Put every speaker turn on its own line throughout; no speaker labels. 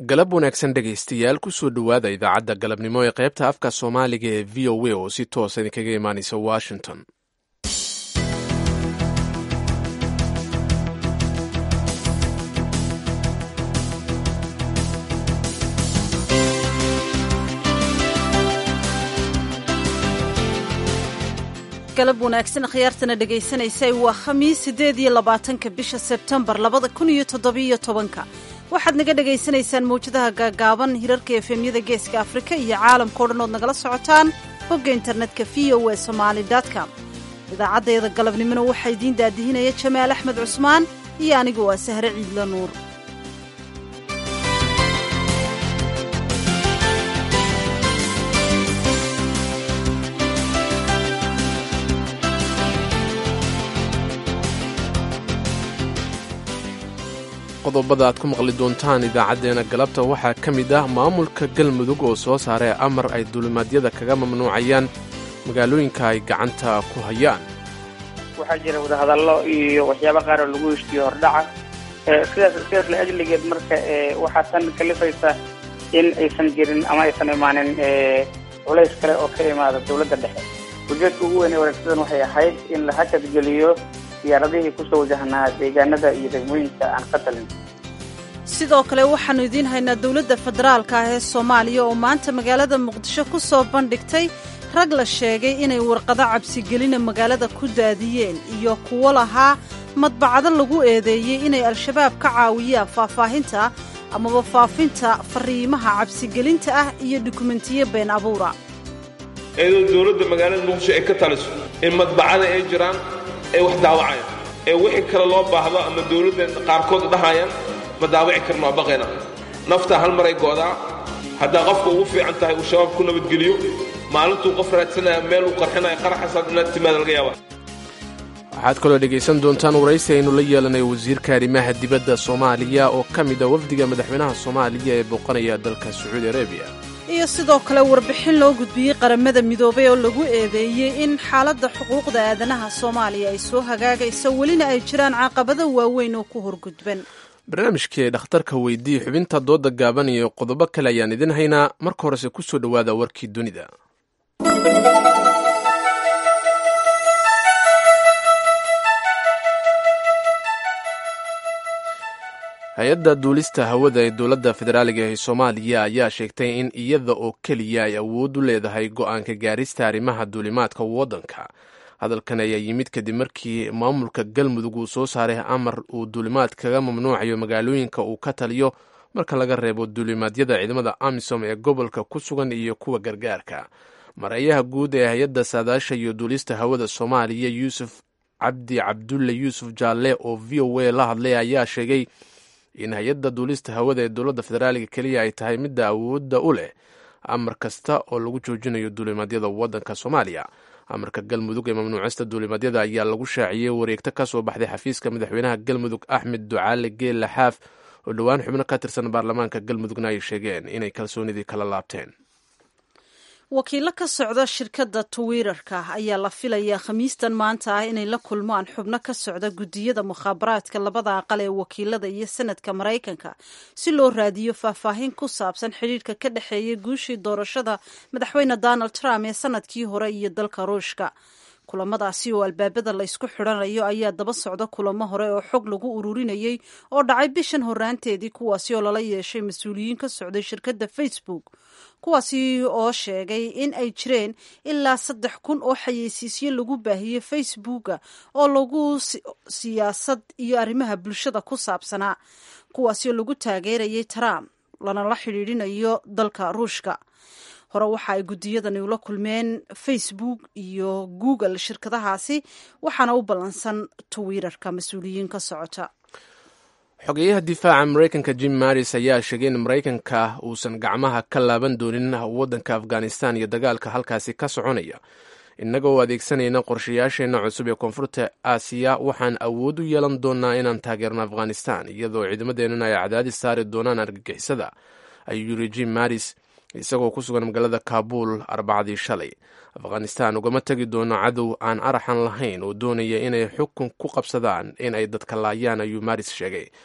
galab wanaagsan dhegaystayaal kusoo dhowaada idaacadda galabnimo ee qaybta afka soomaaliga ee v o a oo si toosa idinkaga imaanaysa washington
galab wanaagsan khiyaartana dhagaysanaysay waa khamiis siddeed iyo labaatanka bisha sebtembar labada kun iyo toddobiyo tobanka waxaad naga dhagaysanaysaan mawjadaha gaagaaban hirarka efemyada geeska afrika iyo caalamkao dhan ood nagala socotaan bogga internetka v o e somaali com idaacaddeeda galabnimona waxaa idiin daadihinaya jamaal axmed cusmaan iyo anigu waa sahre ciidla nuur
qodobada aad ku maqli doontaan idaacaddeenna galabta waxaa ka mid ah maamulka galmudug oo soo saaray amar ay duulimaadyada kaga mamnuucayaan magaalooyinka ay gacanta ku hayaan
waxaa jira wadahadallo iyo waxyaaba qaar oo lagu heshiiyo hordhaca sidaas sidaas la ajligeed marka waxaa tan kalifaysa in aysan jirin ama aysan imaanin culays kale oo ka imaada dowladda dhexe ujeedka ugu weyn ee wanaagsadan waxay ahayd in la hakadgeliyo diyaaradihii kusoo wajahnaa deegaanada iyo degmooyinka aan ka talin
sidoo kale waxaannu idiin haynaa dowladda federaalka ah ee soomaaliya oo maanta magaalada muqdisho ku soo bandhigtay rag la sheegay inay warqado cabsigelina magaalada ku daadiyeen iyo kuwo lahaa madbacado lagu eedeeyey inay al-shabaab ka caawiyaan faahfaahinta amaba faafinta fariimaha cabsigelinta ah iyo dukumentiyo been abuura
iyadoo dowladda magaalada muqdisho ay ka taliso in madbacada ay jiraan ay wax daawacayaan ee wixii kale loo baahdo ama dawladda qaarkood dhahayaan ma daawaci karno waa baqayna naftaa hal maray go'daa haddaa qofka ugu fiican tahay uu shabaab ku nabadgeliyo maalintuu qof raadsanaya meel uu qarxinaya qaraxasaad inaad timaada laga yaaba
waxaad kaloo dhegaysan doontaan waraysi aynu la yeelanay wasiirka arrimaha dibadda soomaaliya oo ka mid a wafdiga madaxweynaha soomaaliya ee booqanaya dalka sacuudi arabiya
iyo sidoo kale warbixin loo gudbiyey qaramada midoobay oo lagu eedeeyey in xaaladda xuquuqda aadanaha soomaaliya ay soo hagaagayso welina ay jiraan caqabado waaweyn oo ku horgudban
barnaamijkii dhakhtarka weydii xubinta dooda gaaban iyo qodobo kale ayaan idin haynaa marka horese ku soo dhowaada warkii dunida hay-adda duulista hawada ee dowladda federaaliga ee soomaaliya ayaa sheegtay in iyada oo keliya ay awood u leedahay go'aanka gaarista arrimaha duulimaadka waddanka hadalkan ayaa yimid kadib markii maamulka galmudug uu soo saaray amar uu duulimaad kaga mamnuucayo magaalooyinka uu ka taliyo marka laga reebo duulimaadyada ciidamada amisom ee gobolka ku sugan iyo kuwa gargaarka marayaha guud ee hay-adda saadaasha iyo duulista hawada soomaaliya yuusuf cabdi cabdulle yuusuf jaalle oo v o a la hadlay ayaa sheegay in hay-adda duulista hawada ee dowladda federaaliga keliya ay tahay midda awoodda u leh amar kasta oo lagu joojinayo duulimaadyada waddanka soomaaliya amarka galmudug ee mamnuucista duulimaadyada ayaa lagu shaaciyey wareegto ka soo baxday xafiiska madaxweynaha galmudug axmed ducaale geelle xaaf oo dhowaan xubno ka tirsan baarlamaanka galmudugna ay sheegeen inay kalsoonidii kala laabteen
wakiillo ka socda shirkadda twitter-ka ayaa la filayaa khamiistan maanta ah inay la kulmaan xubno ka socda guddiyada mukhaabaraadka labada aqal ee wakiilada iyo sanadka maraykanka si loo raadiyo faahfaahin ku saabsan xidhiirka ka dhexeeya guushii doorashada madaxweyne donald trump ee sanadkii hore iyo dalka ruushka kulamadaasi oo albaabada laysku xidhanayo ayaa daba socda kulamo hore oo xog lagu ururinayey oo dhacay bishan horaanteedii kuwaasi oo lala yeeshay mas-uuliyiin ka socday shirkadda facebook kuwaasi oo sheegay in ay jireen ilaa saddex kun oo xayeysiisyo lagu baahiyey facebooka oo lagu siyaasad iyo arrimaha bulshada ku saabsanaa kuwaasi oo lagu taageerayay trump lanala xidhiidhinayo dalka ruushka hore waxa ay guddiyadani ula kulmeen facebook iyo google shirkadahaasi waxaana u ballansan twitter-ka mas-uuliyiin ka socota
xogeyaha difaaca maraykanka jim maris ayaa sheegay in maraykanka uusan gacmaha ka laaban doonin waddanka afghanistan iyo dagaalka halkaasi ka soconaya innaga oo adeegsanayna qorshayaasheenna cusub ee koonfurta aasiya waxaan awood u yeelan doonaa inaan taageerno afghanistan iyadoo ciidamadeennana ay cadaadis saari doonaan argagixisada ayuu yiri jim maris isagoo ku sugan magaalada kaabul arbacadii shalay afghanistan ugama tegi doono cadow aan araxan lahayn oo doonaya inay xukun ku qabsadaan in ay dadka laayaan ayuu maris sheegay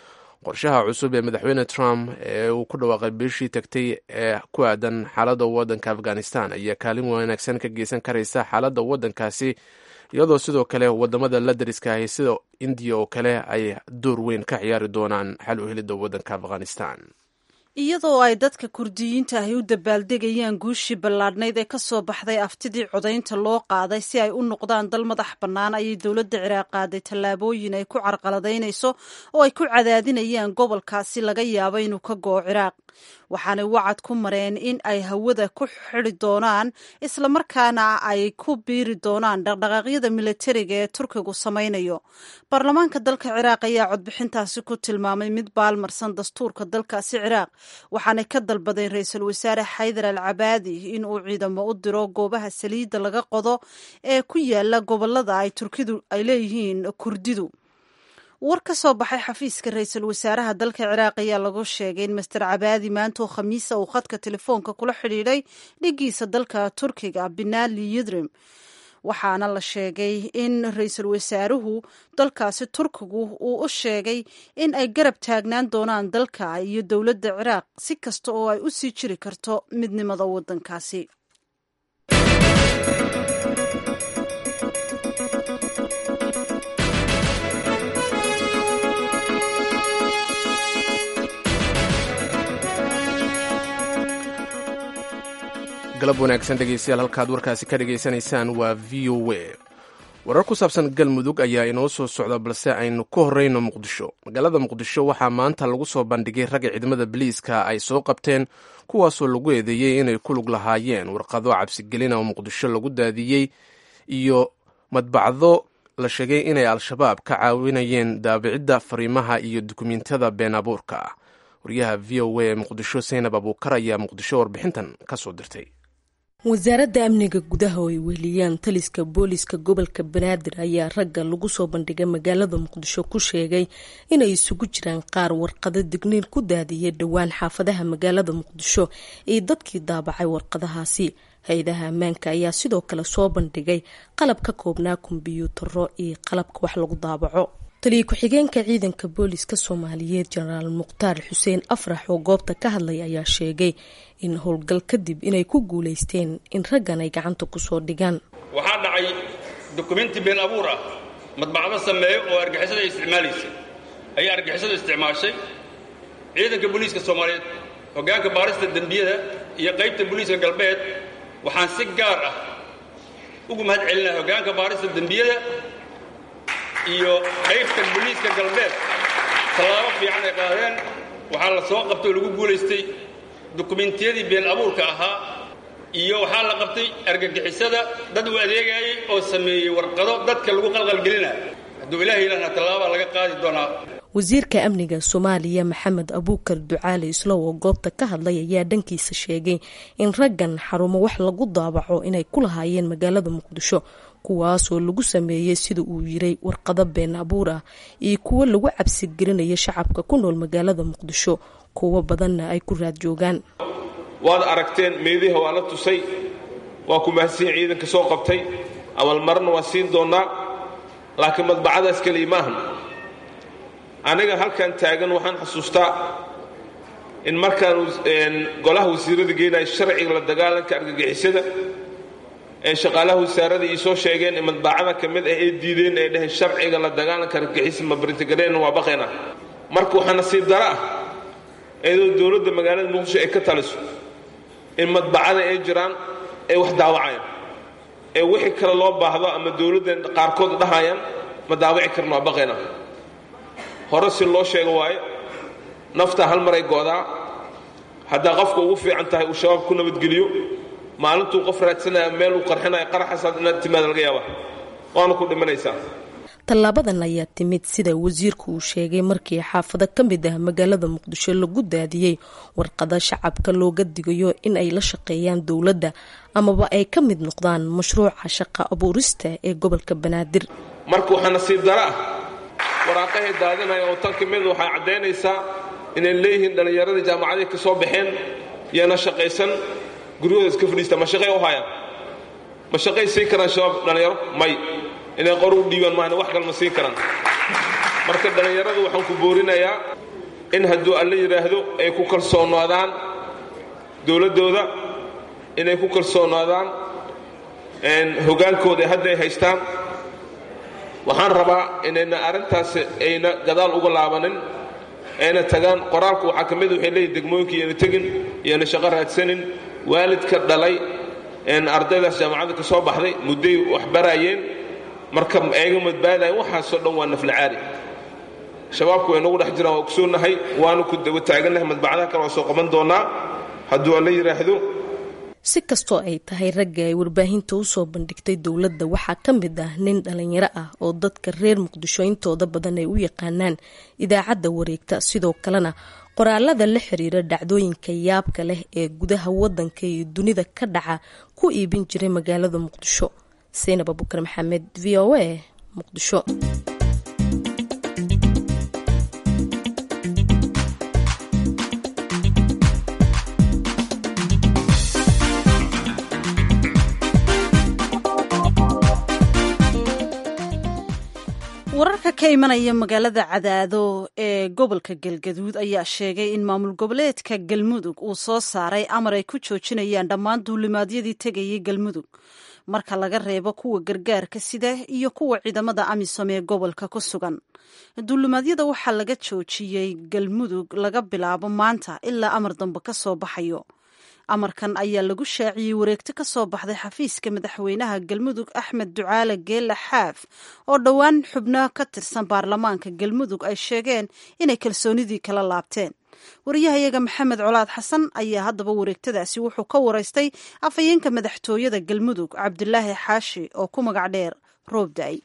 qorshaha cusub ee madaxweyne trump ee uu ku dhawaaqay bishii tagtay ee ku aadan xaaladda waddanka afghanistan ayaa kaalin wanaagsan ka geysan karaysa xaaladda waddankaasi iyadoo sidoo kale wadamada la dariska ahi sida indiya oo kale ay door weyn ka ciyaari doonaan xal u helidda waddanka afghanistan
iyadoo ay dadka kurdiyiinta ahi u dabaaldegayaan guushii ballaadhnayd ee ka soo baxday aftidii codaynta loo qaaday si ay u noqdaan dal madax bannaan ayay dowladda ciraaq qaaday tallaabooyin ay ku carqaladaynayso oo ay ku cadaadinayaan gobolkaasi laga yaabo inuu ka go'o ciraaq waxaanay wacad ku mareen in ay hawada ku xidi doonaan islamarkaana ay ku biiri doonaan dhaqdhaqaaqyada militariga ee turkigu samaynayo baarlamaanka dalka ciraaq ayaa codbixintaasi ku tilmaamay mid baalmarsan dastuurka dalkaasi ciraaq waxaanay ka dalbadeen ra-iisul wasaare xaydar al cabaadi in uu ciidamo u diro goobaha saliidda laga qodo ee ku yaala gobolada ay turkidu ay leeyihiin kurdidu war ka soo baxay xafiiska ra-iisul wasaaraha dalka ciraaq ayaa lagu sheegay in master cabaadi maantoo khamiisa uu khadka telefoonka kula xidhiidhay dhigiisa dalka turkiga binali yidrim waxaana la sheegay in ra-iisul wasaaruhu dalkaasi turkigu uu u sheegay in ay garab taagnaan doonaan dalka iyo dowladda ciraaq si kasta oo ay u sii jiri karto midnimada waddankaasi
galab wanaagsan dhegeystayaal halkaad warkaasi ka dhegaysanaysaan waa v o a warar ku saabsan galmudug ayaa inoo soo socda balse aynu ku horeyno muqdisho magaalada muqdisho waxaa maanta lagu soo bandhigay ragga ciidamada biliiska ay soo qabteen kuwaasoo lagu eedeeyey inay ku lug lahaayeen warqado cabsigelina oo muqdisho lagu daadiyey iyo madbacdo la sheegay inay al-shabaab ka caawinayeen daabicidda fariimaha iyo dukumiintada been abuurka ah wariyaha v o a ee muqdisho saynab abuukar ayaa muqdisho warbixintan ka soo dirtay
wasaaradda amniga gudaha oo ay weheliyaan taliska booliska gobolka banaadir ayaa ragga lagu soo bandhigay magaalada muqdisho ku sheegay inay isugu jiraan qaar warqado digniin ku daadiyay dhowaan xaafadaha magaalada muqdisho iyo dadkii daabacay warqadahaasi hay-adaha ammaanka ayaa sidoo kale soo bandhigay qalab ka koobnaa kombiyuutaro iyo qalabka wax lagu daabaco taliya ku-xigeenka ciidanka booliska soomaaliyeed jenaraal mukhtaar xuseen afrax oo goobta ka hadlay ayaa sheegay in howlgal kadib inay ku guuleysteen in raggan ay gacanta kusoo dhigaan
waxaa dhacay dukumenti been abuur ah madbacdo sameeyo oo argixisada ay isticmaalaysa ayaa argixisadu isticmaashay ciidanka booliiska soomaaliyeed hoggaanka baarista dembiyada iyo qaybta booliiska galbeed waxaan si gaar ah ugu mahad celinaya hoggaanka baarista dembiyada iyo qaybta booliiska galbeed tallaabo fiican ay qaadeen waxaa la soo qabtay oo lagu guulaystay dukumentiyadii been abuurka ahaa iyo waxaa la qabtay argagixisada dad u adeegayay oo sameeyey warqado dadka lagu qalqalgelinayo hadduu ilaah yidhaahna tallaabaa laga qaadi doonaa
wasiirka amniga soomaaliya maxamed abuukar ducaale islow oo goobta ka hadlay ayaa dhankiisa sheegay in raggan xarumo wax lagu daabaco inay ku lahaayeen magaalada muqdisho kuwaasoo lagu sameeyey sida uu yiray warqado been abuur ah iyo kuwo lagu cabsigelinaya shacabka ku nool magaalada muqdisho kuwo badanna ay ku raad joogaan
waad aragteen meediha waa la tusay waa ku mahadsiin ciidanka soo qabtay amalmarna waa siin doonnaa laakiin madbacadaas keliya maahan aniga halkan taagan waxaan xasuustaa in markaan golaha wasiirada geenaya sharciga la dagaalanka argagixisada ee shaqaalaha wasaarada ii soo sheegeen ee madbacada ka mid ah ee diideen ee dheheen sharciga la dagaalanka argagixisa ma brintigareen waa baqayna marka waxaa nasiib dara ah iyadoo dowladda magaalada muqdisho ay ka taliso in madbacada ay jiraan ay wax daawacayaan ee wixii kale loo baahdo ama dowladda qaarkood dhahayaan ma daawaci karno waa baqayna hore si loo sheego waayo naftaa hal maray go'daa haddaa qofka ugu fiican tahay uu shabaab ku nabadgeliyo maalintuu qof raadsanaya meel uu qarxinaya qaraxasaad inaad timaada laga yaaba waana ku dhimanaysaa
tallaabadan ayaa timid sida wasiirku uu sheegay markii xaafado ka mid ah magaalada muqdisho lagu daadiyey warqada shacabka looga digayo in ay la shaqeeyaan dowladda amaba ay ka mid noqdaan mashruuca shaqa abuurista ee gobolka banaadir
marka waxaa nasiib dara ah waraaqahay daadinaya oo tan ka mid waxay caddaynaysaa inay leeyihiin dhallinyaradii jaamacaday ka soo baxeen yaana shaqaysan guryahooda iska fadhiista ma shaqay u hayaan ma shaqay siin karaan shabaab dhallinyaro may inay qor u dhiibaan maahane wax kale ma siin karaan marka dhallinyaradu waxaan ku boorinayaa in hadduu alla yidhaahdo ay ku kalsoonaadaan dowladdooda inay ku kalsoonaadaan hoggaankooda hadda ay haystaan waxaan rabaa inayna arrintaasi ayna gadaal uga laabanin ayna tagaan qoraalku waxaa ka mid waxay leeyihin degmooyinka iyana tegin iyana shaqo raadsanin waalidka dhalay ardaydaas jaamacadda ka soo baxday mudday wax baraayeen marka ayga madbaadayan waxaasoo dhan waa naflacaari shabaabku way nagu dhex jiraan waa ogsoonnahay waanu ku daba taagannahay madbacadaha kale waa soo qaban doonnaa hadduu alla yidhaahdo
si kastoo ay tahay ragga ay warbaahinta usoo bandhigtay dowladda waxaa ka mid ah nin dhalinyaro ah oo dadka reer muqdisho intooda badan ay u yaqaanaan idaacadda wareegta sidoo kalena qoraalada la xiriira dhacdooyinka yaabka leh ee gudaha wadanka iyo dunida ka dhaca ku iibin jiray magaalada muqdisho saynab abukar maxamed v o a muqdisho
wararka ka imanaya magaalada cadaado ee gobolka galgaduud ayaa sheegay in maamul goboleedka galmudug uu soo saaray amar ay ku joojinayaan dhammaan duulimaadyadii tegayay galmudug marka laga reebo kuwa gargaarka sida iyo kuwa ciidamada amisom ee gobolka ku sugan duulimaadyada waxaa laga joojiyey galmudug laga bilaabo maanta ilaa amar dambe ka soo baxayo amarkan ayaa lagu shaaciyey wareegto ka soo baxday xafiiska madaxweynaha galmudug axmed ducaale geela xaaf oo dhowaan xubno ka tirsan baarlamaanka galmudug ay sheegeen inay kalsoonidii kala laabteen wariyahayaga maxamed colaad xasan ayaa haddaba wareegtadaasi wuxuu ka waraystay afhayeenka madaxtooyada galmudug cabdulaahi xaashi oo ku magac dheer roob da-ay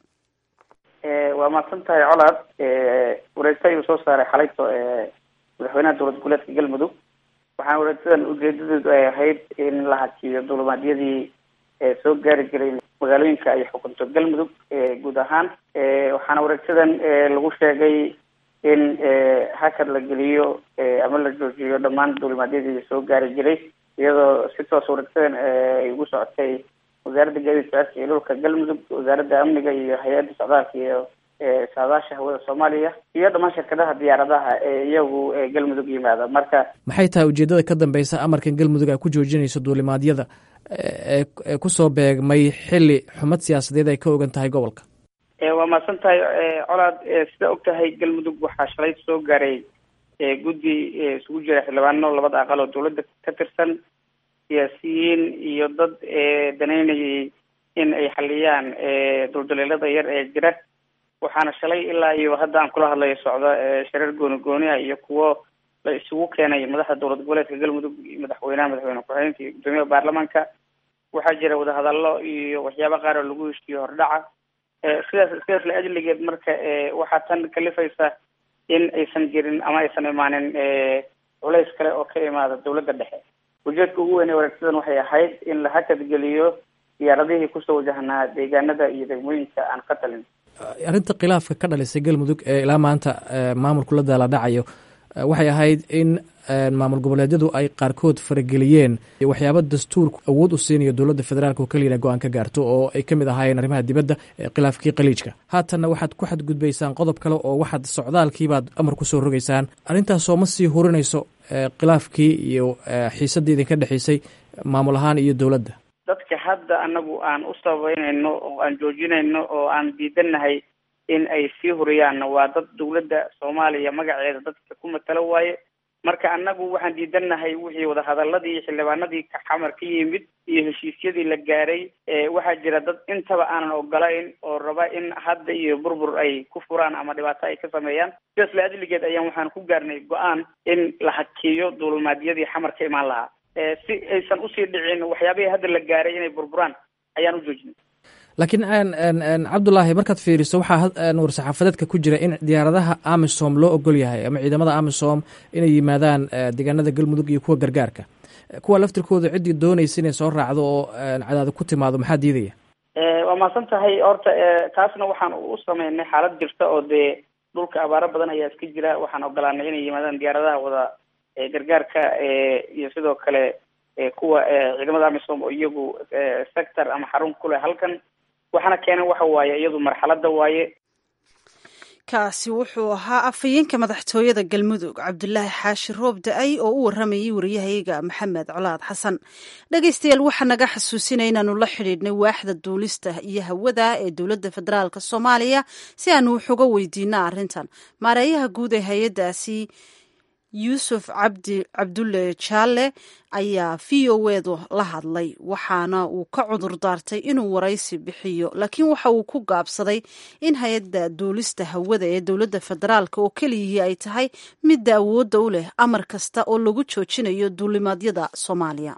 waa mahadsan tahay colaad wareegto ayuu soo saaray xalayto madaxweynaha dowlad goboleedka galmudug waxaana wareegtadan ujeedadeedu ay ahayd in la hakiyo dulimaadyadii soo gaari jiray magaalooyinka ay xukunto galmudug guud ahaan waxaana wareegtadan lagu sheegay in hakad la geliyo ama la joojiyo dhammaan dulimaadyadii soo gaari jiray iyadoo si toos wareegtadan ay ugu socotay wasaaradda gaadiid socodka iyo dhulka galmudug wasaaradda amniga iyo hay-adda socdaalka iyo saadaasha hawada soomaaliya iyo dhammaan shirkadaha diyaaradaha ee iyagu galmudug yimaada marka
maxay tahay ujeedada ka dambeysa amarkan galmudug ay ku joojinayso duulimaadyada ee kusoo beegmay xili xumad siyaasadeed ay ka ogan tahay gobolka
waa mahadsan tahay colaad sida og tahay galmudug waxaa shalay soo gaaray guddi isugu jira xildhibaano labada aqal oo dawladda ka tirsan siyaasiyiin iyo dad danaynayay in ay xaliyaan duldaleelada yar ee jira waxaana shalay ilaa iyo hadda aan kula hadlayo socda shareer gooni gooniha iyo kuwo la isugu keenay madaxda dowlad goboleedka galmudug madaxweynaha madaxweyne ku-xigeenka iyo guddoomiyaha baarlamaanka waxaa jira wadahadallo iyo waxyaaba qaar oo lagu heshiiyo hordhaca sidaas sidaas la ajligeed marka waxaa tan kalifaysa in aysan jirin ama aysan imaanin culays kale oo ka imaada dowladda dhexe ujeedka ugu weyn ee wareegsadan waxay ahayd in la hakad geliyo diyaaradihii kusoo wajahnaa deegaanada iyo degmooyinka aan ka talin
arrinta khilaafka ka dhalisay galmudug ee ilaa maanta maamulku la daala dhacayo waxay ahayd in maamul goboleedyadu ay qaarkood farageliyeen waxyaaba dastuurku awood u siinayo dowladda federaalk oo keliya go-aan ka gaarto oo ay ka mid ahaayeen arrimaha dibadda khilaafkii khaliijka haatanna waxaad ku xadgudbaysaan qodob kale oo waxaad socdaalkiibaad amar kusoo rogaysaan arrintaasoo ma sii hurinayso khilaafkii iyo xiisaddii idinka dhexaysay maamul ahaan iyo dowladda
dadka hadda anagu aan u sababeynayno oo aan joojinayno oo aan diidanahay in ay sii huriyaan waa dad dawladda soomaaliya magaceeda dadka ku matalo waaye marka anagu waxaan diidanahay wixii wadahadaladii xildhibaanadii xamar ka yimid iyo heshiisyadii la gaaray waxaa jira dad intaba aanan ogolayn oo raba in hadda iyo burbur ay ku furaan ama dhibaato ay ka sameeyaan sidaas la ajligeed ayaan waxaan ku gaarnay go-aan in la hakiyo duulmaadyadii xamar ka imaan lahaa si aysan usii dhicin waxyaabihii hadda la gaaray inay burburaan ayaan u joojinay
laakiin cabdulaahi markaad fiiriso waxaa war-saxaafadeedka ku jira in diyaaradaha amisom loo ogol yahay ama ciidamada amisom inay yimaadaan deegaanada galmudug iyo kuwa gargaarka kuwa laftirkooda ciddii doonaysa inay soo raacdo oo cadaado ku timaado maxaa diidaya
waa mahadsan tahay horta taasna waxaan u sameynay xaalad jirta oo dee dhulka abaaro badan ayaa iska jira waxaan ogolaanay inay yimaadaan diyaaradaha wada gargaarka iyo sidoo kale kuwa ciidamada amisom oo iyagu sector ama xarun ku leh halkan waxaana keenan waxa waaye iyadu marxalada waaye
kaasi wuxuu ahaa afhayeenka madaxtooyada galmudug cabdulaahi xaashi roob da-ay oo u waramayay wariyahayaga maxamed colaad xasan dhegaystayaal waxaa naga xasuusinaya inaanu la xidhiidhnay waaxda duulista iyo hawada ee dowladda federaalk soomaaliya si aanu wax uga weydiino arrintan maareeyaha guud ee hay-addaasi yuusuf cabdi cabdulle jaalle ayaa v o edu la hadlay waxaana uu ka cudur daartay inuu waraysi bixiyo laakiin waxa uu ku gaabsaday in hay-adda duulista hawada ee dowladda federaalk oo keliyihii ay tahay midda awoodda u leh amar kasta oo lagu joojinayo duulimaadyada soomaaliya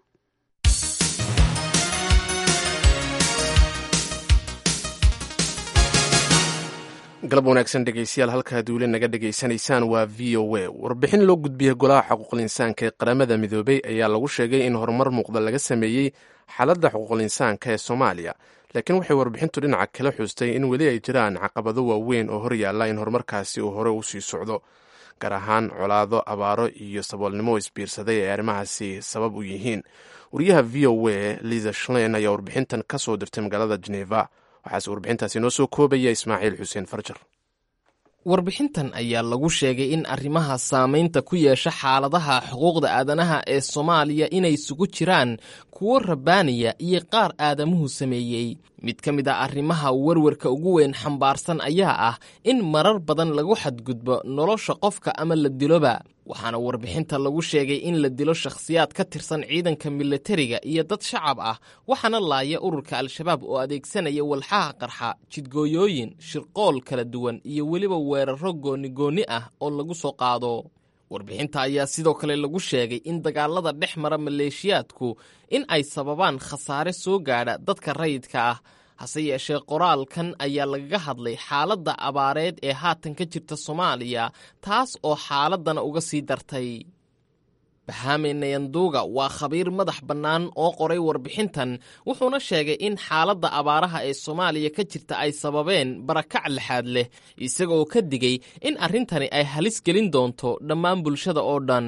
galab wanaagsan dhegeystayaal halkaa duule naga dhegaysanaysaan waa v o a warbixin loo gudbiyey golaha xuquuqul insaanka ee qaramada midoobey ayaa lagu sheegay in horumar muuqda laga sameeyey xaaladda xuquuqul insaanka ee soomaaliya laakiin waxay warbixintu dhinaca kala xuustay in weli ay jiraan caqabado waaweyn oo hor yaalla in horumarkaasi uu hore u sii socdo gaar ahaan colaado abaaro iyo saboolnimo isbiirsaday ee arrimahaasi sabab u yihiin wariyaha v o a liza shlein ayaa warbixintan ka soo dirtay magaalada geneva waxaase warbixintaasi noo soo koobaya ismaaciil xuseen farjar
warbixintan ayaa lagu sheegay in arrimaha saamaynta ku yeesha xaaladaha xuquuqda aadanaha ee soomaaliya inay isugu jiraan kuwo rabbaaniya iyo qaar aadamuhu sameeyey mid ka mid a arrimaha werwarka ugu weyn xambaarsan ayaa ah in marar badan lagu xadgudbo nolosha qofka ama la diloba waxaana warbixinta lagu sheegay in la dilo shakhsiyaad ka tirsan ciidanka milatariga iyo dad shacab ah waxaana laaya ururka al-shabaab oo adeegsanaya walxaha qarxa jidgooyooyin shirqool kala duwan iyo weliba weeraro goonigoonni ah oo lagu soo qaado warbixinta ayaa sidoo kale lagu sheegay in dagaalada dhex mara maleeshiyaadku in ay sababaan khasaare soo gaadha dadka rayidka ah hase yeeshee qoraalkan ayaa lagaga hadlay xaaladda abaareed ee haatan ka jirta soomaaliya taas oo xaaladdana uga sii dartay bahame nayanduuga waa khabiir madax bannaan oo qoray warbixintan wuxuuna sheegay in xaaladda abaaraha ee soomaaliya ka jirta ay sababeen barakac lixaad leh isagaoo ka digay in arrintani ay halis gelin doonto dhammaan bulshada oo dhan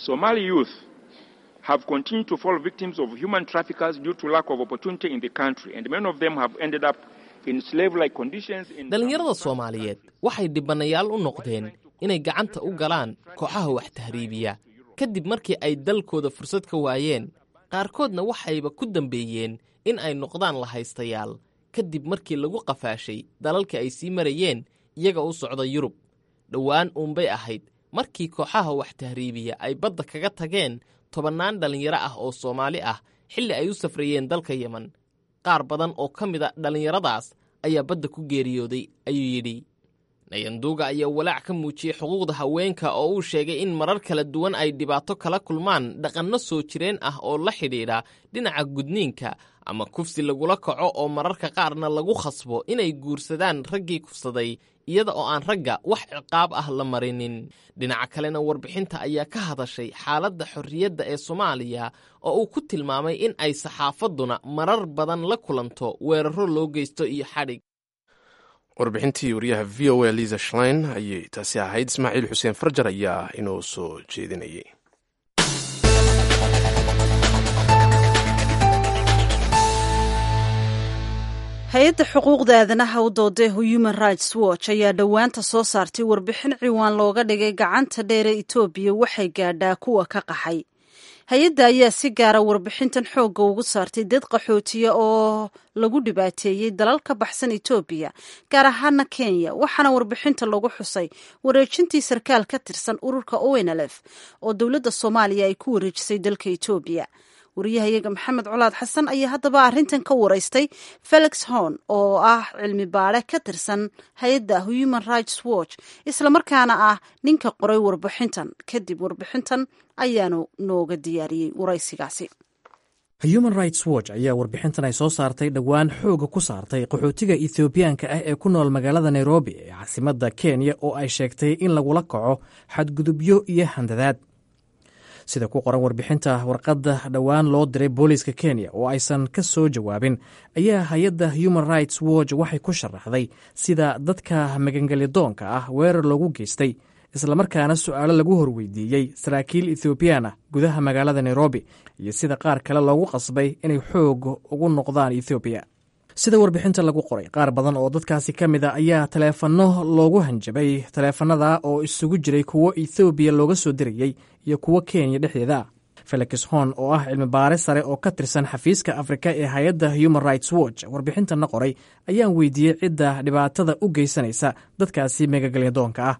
have continued to fall victims of human traffickers due to lack of opportunity in the country, and many of them have ended up in slave-like conditions.
dhalinyarada soomaaliyeed waxay dhibanayaal u noqdeen inay gacanta u galaan kooxaha wax tahriibiya kadib markii ay dalkooda fursad ka waayeen qaarkoodna waxayba ku dambeeyeen in ay noqdaan lahaystayaal kadib markii lagu qafaashay dalalka ay sii marayeen iyaga u socda yurub dhowaan uunbay ahayd markii kooxaha wax tahriibiya ay badda kaga tageen tobannaan dhallinyaro ah oo soomaali ah xilli ay u safrayeen dalka yemen qaar badan oo ka mid a dhallinyaradaas ayaa badda ku geeriyooday ayuu yidhi nayanduuga ayaa walaac ka muujiyey xuquuqda haweenka oo uu sheegay in marar kala duwan ay dhibaato kala kulmaan dhaqanno soo jireen ah oo la xidhiidha dhinaca gudniinka ama kufsi lagula kaco oo mararka qaarna lagu khasbo inay guursadaan raggii kufsaday iyada oo aan ragga wax ciqaab ah la marinin dhinaca kalena warbixinta ayaa ka hadashay xaaladda xorriyadda ee soomaaliya oo uu ku tilmaamay in ay saxaafadduna marar badan la kulanto weeraro loo geysto iyo xadhig
warbixintii wariyaha v o a liza shlein ayay taasi ahayd ismaaciil xuseen farjar ayaa inoo soo jeedinayay
hay-adda xuquuqda aadanaha u dooday human rights watch ayaa dhowaanta soo saartay warbixin ciwaan looga dhigay gacanta dheere etoobiya waxay gaadhaa kuwa ka qaxay hay-adda ayaa si gaara warbixintan xoogga ugu saartay dad qaxootiya oo lagu dhibaateeyey dalal ka baxsan etoobiya gaar ahaana kenya waxaana warbixinta lagu xusay wareejintii sarkaal ka tirsan ururka onlf oo dowladda soomaaliya ay ku wareejisay dalka etoobiya wariyahayaga maxamed colaad xasan ayaa haddaba arrintan ka waraystay felix horn oo ah cilmi baare ka tirsan hay-adda human rights watch islamarkaana ah ninka qoray warbixintan kadib warbixintan ayaanu nooga diyaariyey waraysigaasi
human rights watch ayaa warbixintan ay soo saartay dhowaan xooga ku saartay qaxootiga ethoobiyaanka ah ee ku nool magaalada nairobi ee caasimadda kenya oo ay sheegtay in lagula kaco xadgudubyo iyo handadaad sida ku qoran warbixinta warqadda dhowaan loo diray booliiska kenya oo aysan ka soo jawaabin ayaa hay-adda human rights watch waxay ku sharaxday sida dadka magangelyadoonka ah weerar loogu geystay islamarkaana su-aalo lagu horweydiiyey saraakiil ethoobiyan ah gudaha magaalada nairobi iyo sida qaar kale loogu qasbay inay xoog ugu noqdaan ethoobiya sida warbixinta lagu qoray qaar badan oo dadkaasi ka mid a ayaa taleefanno loogu hanjabay taleefanada oo isugu jiray kuwo ethoobiya looga soo dirayey iyo kuwo kenya dhexdeeda felix hon oo ah cilmi baare sare oo ka tirsan xafiiska afrika ee hay-adda human rights watch warbixintana qoray ayaan weydiiyey cidda dhibaatada u geysanaysa dadkaasi megagalyadoonka ah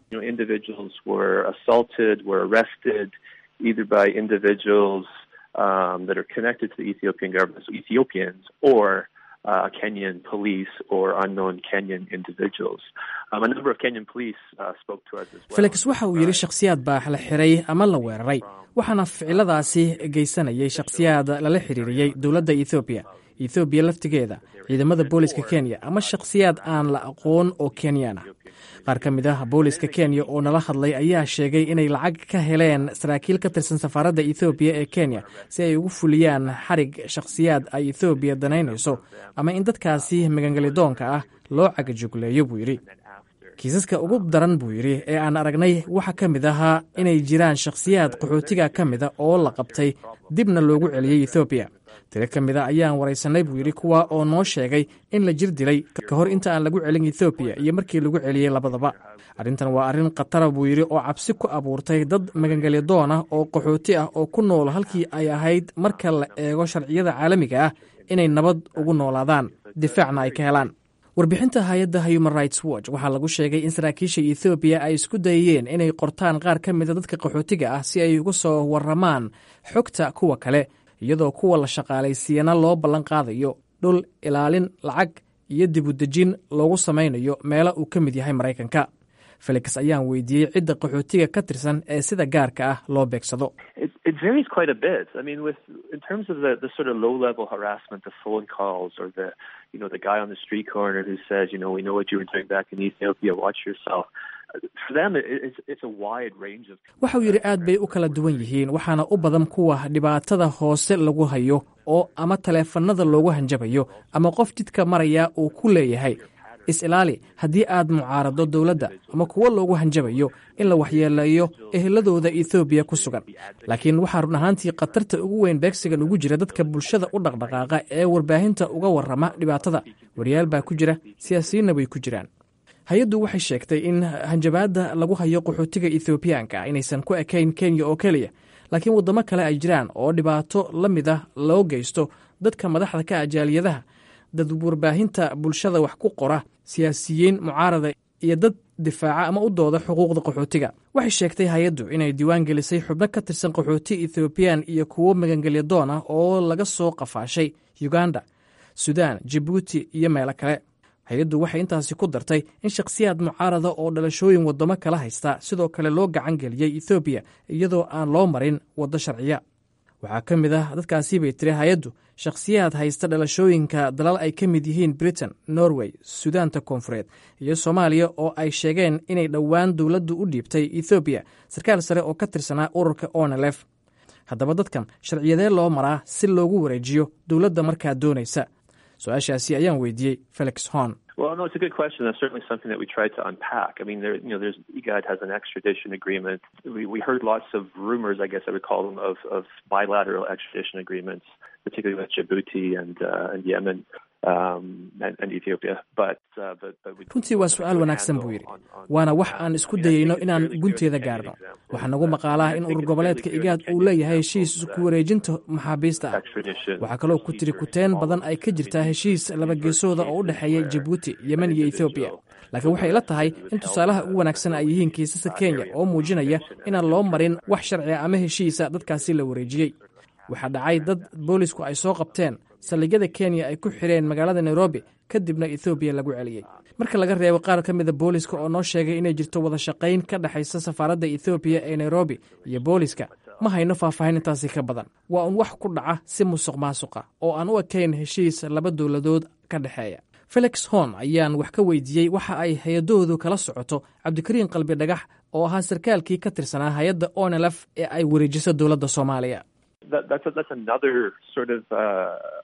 Uh, Kenyan police or unknown Kenyan individuals. Um, a number of Kenyan police uh, spoke to us as well.
felix waxa uu yidhi shakhsiyaad baa la xiray ama la weeraray waxaana ficiladaasi geysanayay shakhsiyaad lala xiriiriyey dowladda ethoobiya ethoobiya laftigeeda ciidamada booliska kenya ama shakhsiyaad aan la aqoon oo kenyaan ah qaar ka mid ah booliska kenya oo nala hadlay ayaa sheegay inay lacag ka heleen saraakiil ka tirsan safaaradda ethoobiya ee kenya si ay ugu fuliyaan xarig shakhsiyaad ay ethoobiya danaynayso ama in dadkaasi magangelidoonka ah loo cagajugleeyo buu yidhi kiisaska ugu daran buu yidhi ee aan aragnay waxaa ka mid ahaa inay jiraan shakhsiyaad qaxootiga ka mida oo la qabtay dibna loogu celiyey ethoobiya tiro ka mid a ayaan waraysanay buu yidhi kuwa oo noo sheegay in la jir dilay ka hor inta aan lagu celin ethoobiya iyo markii lagu celiyey labadaba arrintan waa arrin khatara buu yidhi oo cabsi ku abuurtay dad magangelyadoon ah oo qaxooti ah oo ku nool halkii ay ahayd marka la eego sharciyada caalamiga ah inay nabad ugu noolaadaan difaacna ay ka helaan warbixinta hay-adda human rights watch waxaa lagu sheegay in saraakiisha ethoobiya ay isku dayeen inay qortaan qaar ka mida dadka qaxootiga ah si ay uga soo warramaan xogta kuwa kale iyadoo kuwa la shaqaalaysiiyana loo ballan qaadayo dhul ilaalin lacag iyo dibudejin loogu samaynayo meelo uu ka mid yahay maraykanka felix ayaan weydiiyey cidda qaxootiga ka tirsan ee sida gaarka ah loo beegsado
It varies quite a bit. I mean, with in terms of the, the sort of low-level harassment, the phone calls, or the you know the guy on the street corner who says, you know, we know what you were doing back in Ethiopia. Watch yourself. For them, it, it's it's a wide range of.
waxa uu yidhi aad bay u kala duwan yihiin waxaana u badan kuwa dhibaatada hoose lagu hayo oo ama taleefannada loogu hanjabayo ama qof jidka maraya uu ku leeyahay is-ilaali haddii aad mucaarado dowladda ama kuwo loogu hanjabayo in la waxyeeleeyo eheladooda ethoobiya ku sugan laakiin waxaa run ahaantii khatarta ugu weyn beegsigan ugu jira dadka bulshada u dhaqdhaqaaqa ee warbaahinta uga warrama dhibaatada wariyaal baa ku jira siyaasiyiinna way ku jiraan hay-addu waxay sheegtay in hanjabaadda lagu hayo qaxootiga ethoobiyaanka inaysan ku ekayn kenya oo keliya laakiin waddamo kale ay jiraan oo dhibaato la mid ah loo geysto dadka madaxda ka ajaaliyadaha dad warbaahinta bulshada wax ku qora siyaasiyiin mucaarada iyo dad difaaca ama u dooda xuquuqda qaxootiga waxay sheegtay hay-addu inay diiwaan gelisay xubno ka tirsan qaxooti ethoobiyan iyo kuwo magangelyadoon ah oo laga soo qafaashay uganda sudan jibuuti iyo meelo kale hay-addu waxay intaasi ku dartay in shakhsiyaad mucaarada oo dhalashooyin waddamo kala haysta sidoo kale loo gacan geliyey ethoobiya iyadoo aan loo marin waddo sharciya waxaa ka mid ah dadkaasi bay tiri hay-addu shakhsiyaad haysta dhalashooyinka dalal ay ka mid yihiin britain norway sudaanta koonfureed iyo soomaaliya oo ay sheegeen inay dhowaan dowladdu u dhiibtay ethoobiya sarkaal sare oo ka tirsanaa ururka onelef haddaba dadkan sharciyadee loo maraa si loogu wareejiyo dowladda markaa doonaysa su-aashaasi ayaan weydiiyey felix horn
Well, no, it's a good question. That's certainly something that we tried to unpack. I mean, there, you know, there's IGAD has an extradition agreement. We, we heard lots of rumors, I guess I would call them, of, of bilateral extradition agreements, particularly with Djibouti and uh, and Yemen um, and, and Ethiopia. But, uh, but, but we,
runtii waa su-aal wanaagsan buu yidhi waana wax aan isku dayeyno inaan gunteeda gaarno waxaa nagu maqaalaha in urur goboleedka igaad uu leeyahay heshiis ku wareejinta maxaabiista ah waxaa kaloo ku tiri kuteen badan ay ka jirtaa heshiis labageesooda oo u dhexeeya jibuuti yemen iyo ethoobiya laakiin waxay la tahay in tusaalaha ugu wanaagsan ay yihiin kiisaska kenya oo muujinaya inaan loo marin wax sharciga ama heshiisa dadkaasi la wareejiyey waxaa dhacay dad boolisku ay soo qabteen saldhigyada kenya ay ku xireen magaalada nairobi kadibna ethoobiya lagu celiyey marka laga reebo qaar ka mida booliska oo noo sheegay inay jirto wada shaqayn ka dhexaysa safaaradda ethoobiya ee nairobi iyo booliska ma hayno faahfaahin intaasi ka badan waa un wax ku dhaca si musuq maasuqa oo aan u ekayn heshiis laba dowladood ka dhexeeya felix horn ayaan wax ka weydiiyey waxa ay hay-adahoodu kala socoto cabdikariin qalbi dhagax oo ahaa sarkaalkii ka tirsanaa hay-adda onelf ee ay wareejiso dowladda soomaaliya
that, that's a, that's another sort of uh,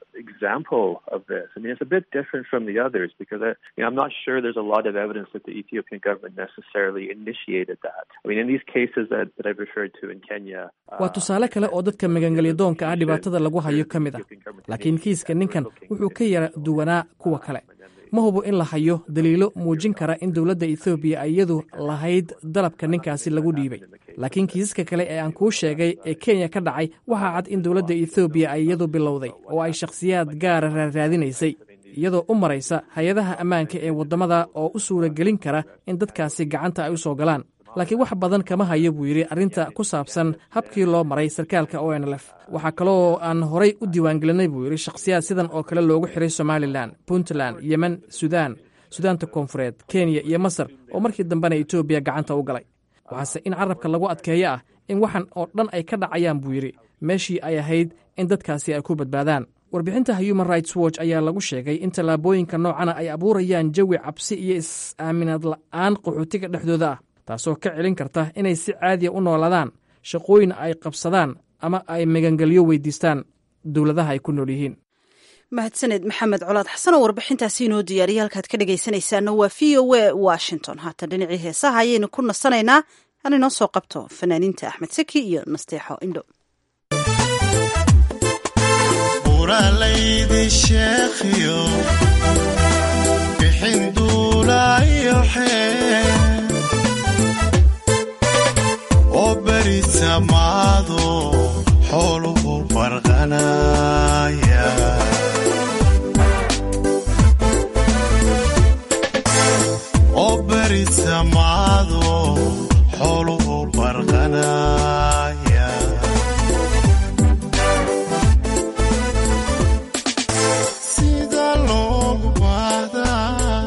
example of this. I mean, it's a bit different from the others because I, you know, I'm not sure there's a lot of evidence that the Ethiopian government necessarily initiated that. I mean, in these cases that, that I've referred to in Kenya.
waa tusaale kale oo dadka magangelyadoonka ah dhibaatada lagu hayo ka mid ah laakiin kiiska ninkan wuxuu ka yara duwanaa kuwa kale ma hubo in la hayo daliilo muujin kara in dowladda ethoobiya iyadu lahayd dalabka ninkaasi lagu dhiibay laakiin kiisaska kale ee aan kuu sheegay ee kenya ka dhacay waxaa cad in dowladda ethoobiya ay iyadu bilowday oo ay shakhsiyaad gaara raarraadinaysay iyadoo u maraysa hay-adaha ammaanka ee waddamada oo u suuragelin kara in dadkaasi gacanta ay u soo galaan laakiin wax badan kama hayo buu yidhi arrinta ku saabsan habkii loo maray sarkaalka o n l f waxaa kaloo aan horay u diiwaangelinay buu yidhi shakhsiyaad sidan oo kale loogu xiray somalilan puntland yemen sudan sudaanta koonfureed kenya iyo masar oo markii dambena etoobiya gacanta u galay waxaase in carabka lagu adkeeyo ah in waxan oo dhan ay ka dhacayaan buu yidhi meeshii ay ahayd in dadkaasi ay ku badbaadaan warbixinta human rights watch ayaa lagu sheegay in tallaabooyinka noocana ay abuurayaan jawi cabsi iyo is-aaminaad la'aan qaxootiga dhexdooda ah taasoo ka celin karta inay si caadiya u noolaadaan shaqooyin ay qabsadaan ama ay magangelyo weydiistaan dowladaha ay ku nool yihiin
mahadsaned maxamed colaad xasan oo warbixintaasi inoo diyaariyay halkaad ka dhegaysanaysaana waa v o a washington haatan dhinacii heesaha ayaynu ku nasanaynaa aan inoo soo qabto fanaaniinta axmed saki iyo nasteexo indho
oo beri samaado xooluhu farqanaya oo beri samaado xooluhu farqanaya sida loogu baahdaa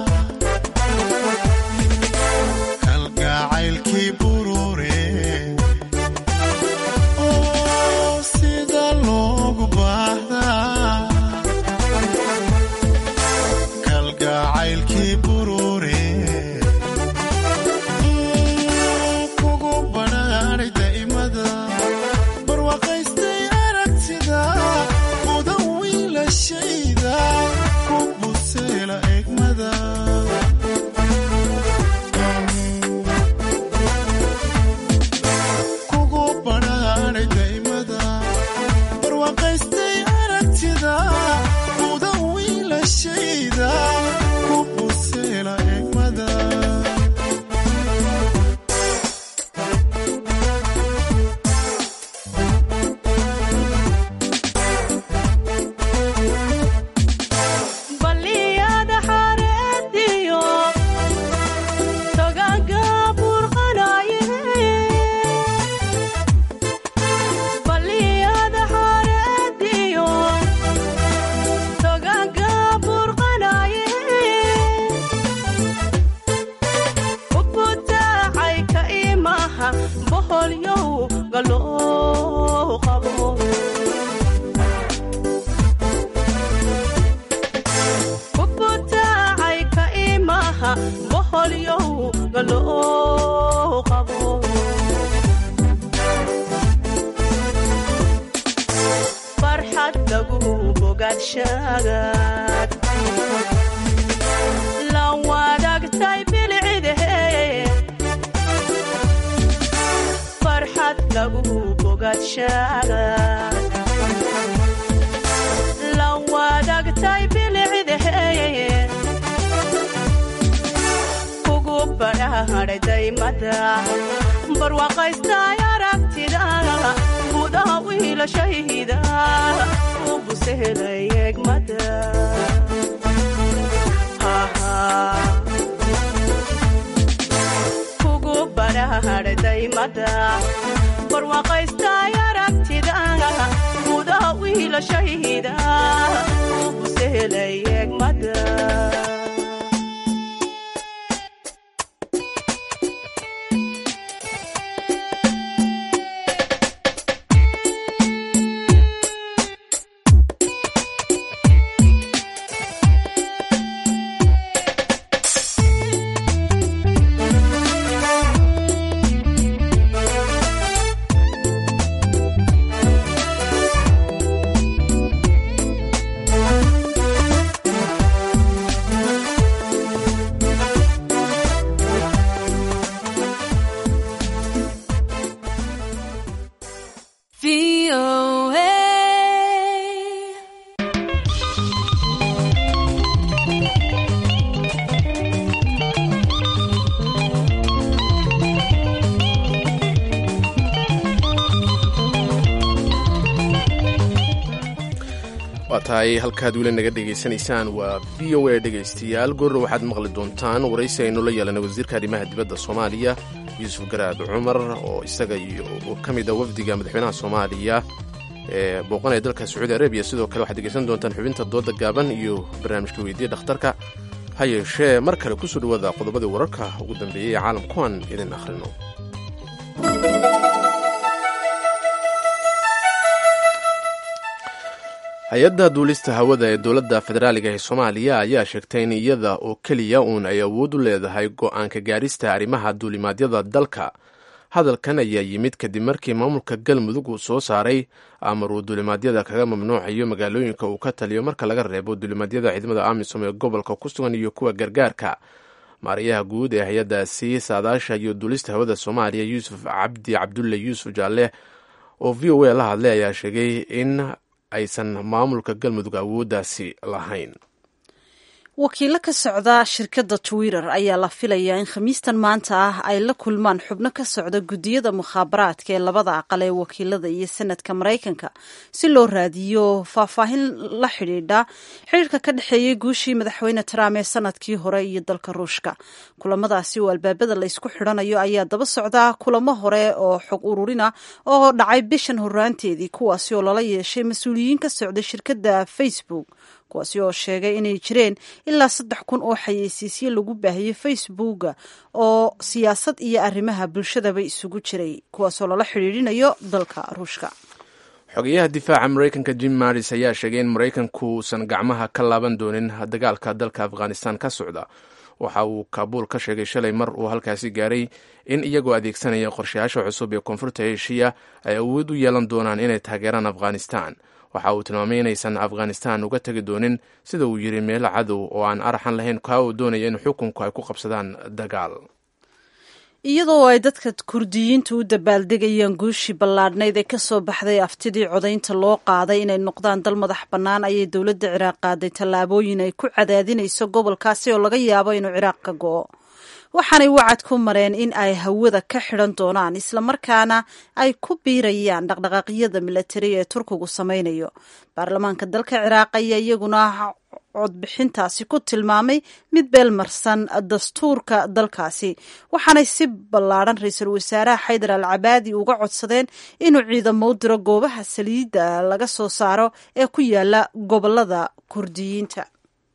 kalgacaylkii burure oo sida loogu baahdaa kalgacaylkii burure kugu badhaadhay daa'imada barwaaqaystay aragtida mudan wiilashayda ku buseela egmada kugu badhaadhay daa'imada barwaaqaystay aragtida mudan wiilashayda ku buseela egmada
baliyada xareediyo togaga burqanaye baliyada xareediyo togaga burqanaye ubutaacay ka imaha boholyow galoo qabo kubutaacay ka imaha boholyow galoo qabo farxad lagu bogaadshagaad la wadaagtay bilcidahe farxad lagu bogaadshagaad la wadaagtay bilcidahe kugu badhaadhay daymada barwaaqaystay aragtida gudaha wiilashayda u busehelay egmada kugu badhaadhay daymada barwaaqaystay aragtida gudaha wiilashayda u busehelay egmada
waa tahay halkaad weli naga dhegaysanaysaan waa v o a dhegaystayaal goorra waxaad maqli doontaan waraysi aynu la yeelanay wasiirka arrimaha dibadda soomaaliya yuusuf garaad cumar oo isaga iyo ka mid a wafdiga madaxweynaha soomaaliya ee booqanaya dalka sacuudi arabiya sidoo kale waxaad dhegaysan doontaan xubinta dooda gaaban iyo barnaamijka weydiiya dhakhtarka ha yeeshee mar kale kusoo dhawaada qodobadii wararka ugu dambeeyey ee caalamkuwan idin akhrino hay-adda duulista hawada ee dowladda federaaliga ee soomaaliya ayaa sheegtay in iyada oo keliya uun ay awood u leedahay go-aanka gaarista arrimaha duulimaadyada dalka hadalkan ayaa yimid kadib markii maamulka galmudug uu soo saaray amar uu duulimaadyada kaga mamnuucayo magaalooyinka uu ka taliyo marka laga reebo duulimaadyada ciidamada amisom ee gobolka ku sugan iyo kuwa gargaarka maariyaha guud ee hay-addaasi saadaasha iyo duulista hawada soomaaliya yuusuf cabdi cabdulle yuusuf jaalle oo v o a la hadlay ayaa sheegay in aysan maamulka galmudug awooddaasi lahayn
wakiilo ka socda shirkadda twitter ayaa la filayaa in khamiistan maanta ah ay la kulmaan xubno ka socda guddiyada mukhaabaraadka ee labada aqal ee wakiilada iyo senadka maraykanka si loo raadiyo faahfaahin la xidhiidha xidhiirka ka dhexeeyey guushii madaxweyne trump ee sanadkii hore iyo dalka ruushka kulamadaasi oo albaabada la ysku xidhanayo ayaa daba socda kulamo hore oo xog ururina oo dhacay bishan horaanteedii kuwaasi oo lala yeeshay mas-uuliyiin ka socda shirkadda facebook kuwaasi oo sheegay inay jireen ilaa saddex kun oo xayeysiisyo lagu baahiyey facebooka oo siyaasad iyo arrimaha bulshadaba isugu jiray kuwaasoo lala xidhiidhinayo dalka ruushka
xogeyaha difaaca maraykanka jim maris ayaa sheegay in maraykanku uusan gacmaha ka laaban doonin dagaalka dalka afghanistan ka socda waxa uu kaabuul ka sheegay shalay mar uu halkaasi gaaray in iyagoo adeegsanaya qorshayaasha cusub ee koonfurta eshiya ay awood u yeelan doonaan inay taageeraan afghanistan waxa uu tilmaamay inaysan afghanistan uga tegi doonin sida uu yidhi meelo cadow oo aan araxan lahayn kaa uu doonaya in xukunku ay ku qabsadaan dagaal
iyadoo ay dadka kurdiyiinta u dabaaldegayaan guushii ballaadhnayd ee kasoo baxday aftidii codaynta loo qaaday inay noqdaan dal madax bannaan ayay dowladda ciraaq qaaday tallaabooyin ay ku cadaadinayso gobolkaasi oo laga yaabo inuu ciraaq ka go'o waxaanay wacad ku mareen in ay hawada ka xidhan doonaan islamarkaana ay ku biirayaan dhaqdhaqaaqyada milatari ee turkigu samaynayo baarlamaanka dalka ciraaq ayaa iyaguna codbixintaasi ku tilmaamay mid beelmarsan dastuurka dalkaasi waxaanay si ballaadhan ra-iisul wasaaraha xaydar al cabaadi uga codsadeen inuu ciidamo u diro goobaha saliidda laga soo saaro ee ku yaala gobolada kurdiyiinta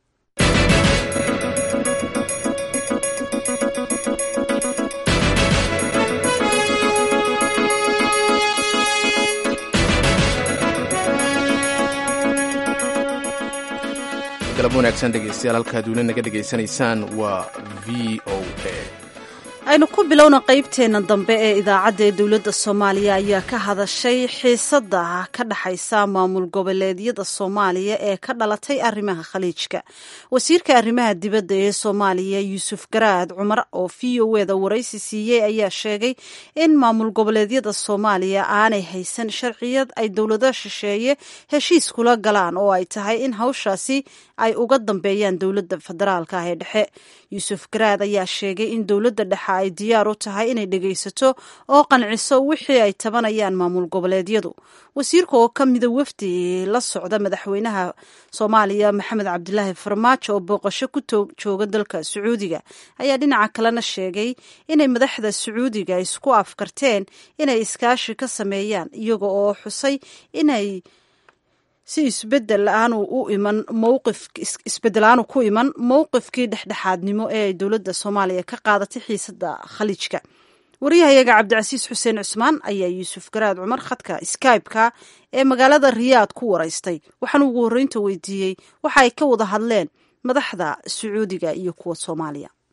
galab wanaagsan dhegeystayaal halkaad weli naga dhegaysanaysaan waa v o a
aynu ku bilowna qaybteena dambe ee idaacadda ee dowladda soomaaliya ayaa ka hadashay xiisada ka dhaxaysa maamul goboleedyada soomaaliya ee ka dhalatay arrimaha khaliijka wasiirka arrimaha dibadda ee soomaaliya yuusuf garaad cumar oo v o eda waraysi siiyey ayaa sheegay in maamul goboleedyada soomaaliya aanay haysan sharciyad ay dowlado shisheeye heshiis kula galaan oo ay tahay in hawshaasi ay uga dambeeyaan dowladda federaalka ah ee dhexe yuusuf garaad ayaa sheegay in dowladda dhexe ay diyaar u tahay inay dhegaysato oo qanciso wixii ay tabanayaan maamul goboleedyadu wasiirka oo ka mida wafdi la socda madaxweynaha soomaaliya maxamed cabdilaahi farmaajo oo booqasho ku jooga dalka sacuudiga ayaa dhinaca kalena sheegay inay madaxda sacuudiga isku afkarteen inay iskaashi ka sameeyaan iyaga oo xusay inay si isbedel aanu u iman mowqif isbedel aanu ku iman mowqifkii dhexdhexaadnimo ee ay dowladda soomaaliya ka qaadatay xiisada khaliijka wariyahayaga cabdicasiis xuseen cusmaan ayaa yuusuf garaad cumar khadka skybe-ka ee magaalada riyaad ku waraystay waxaana ugu horreynta weydiiyey waxa ay ka wada hadleen madaxda sacuudiga iyo kuwa soomaaliya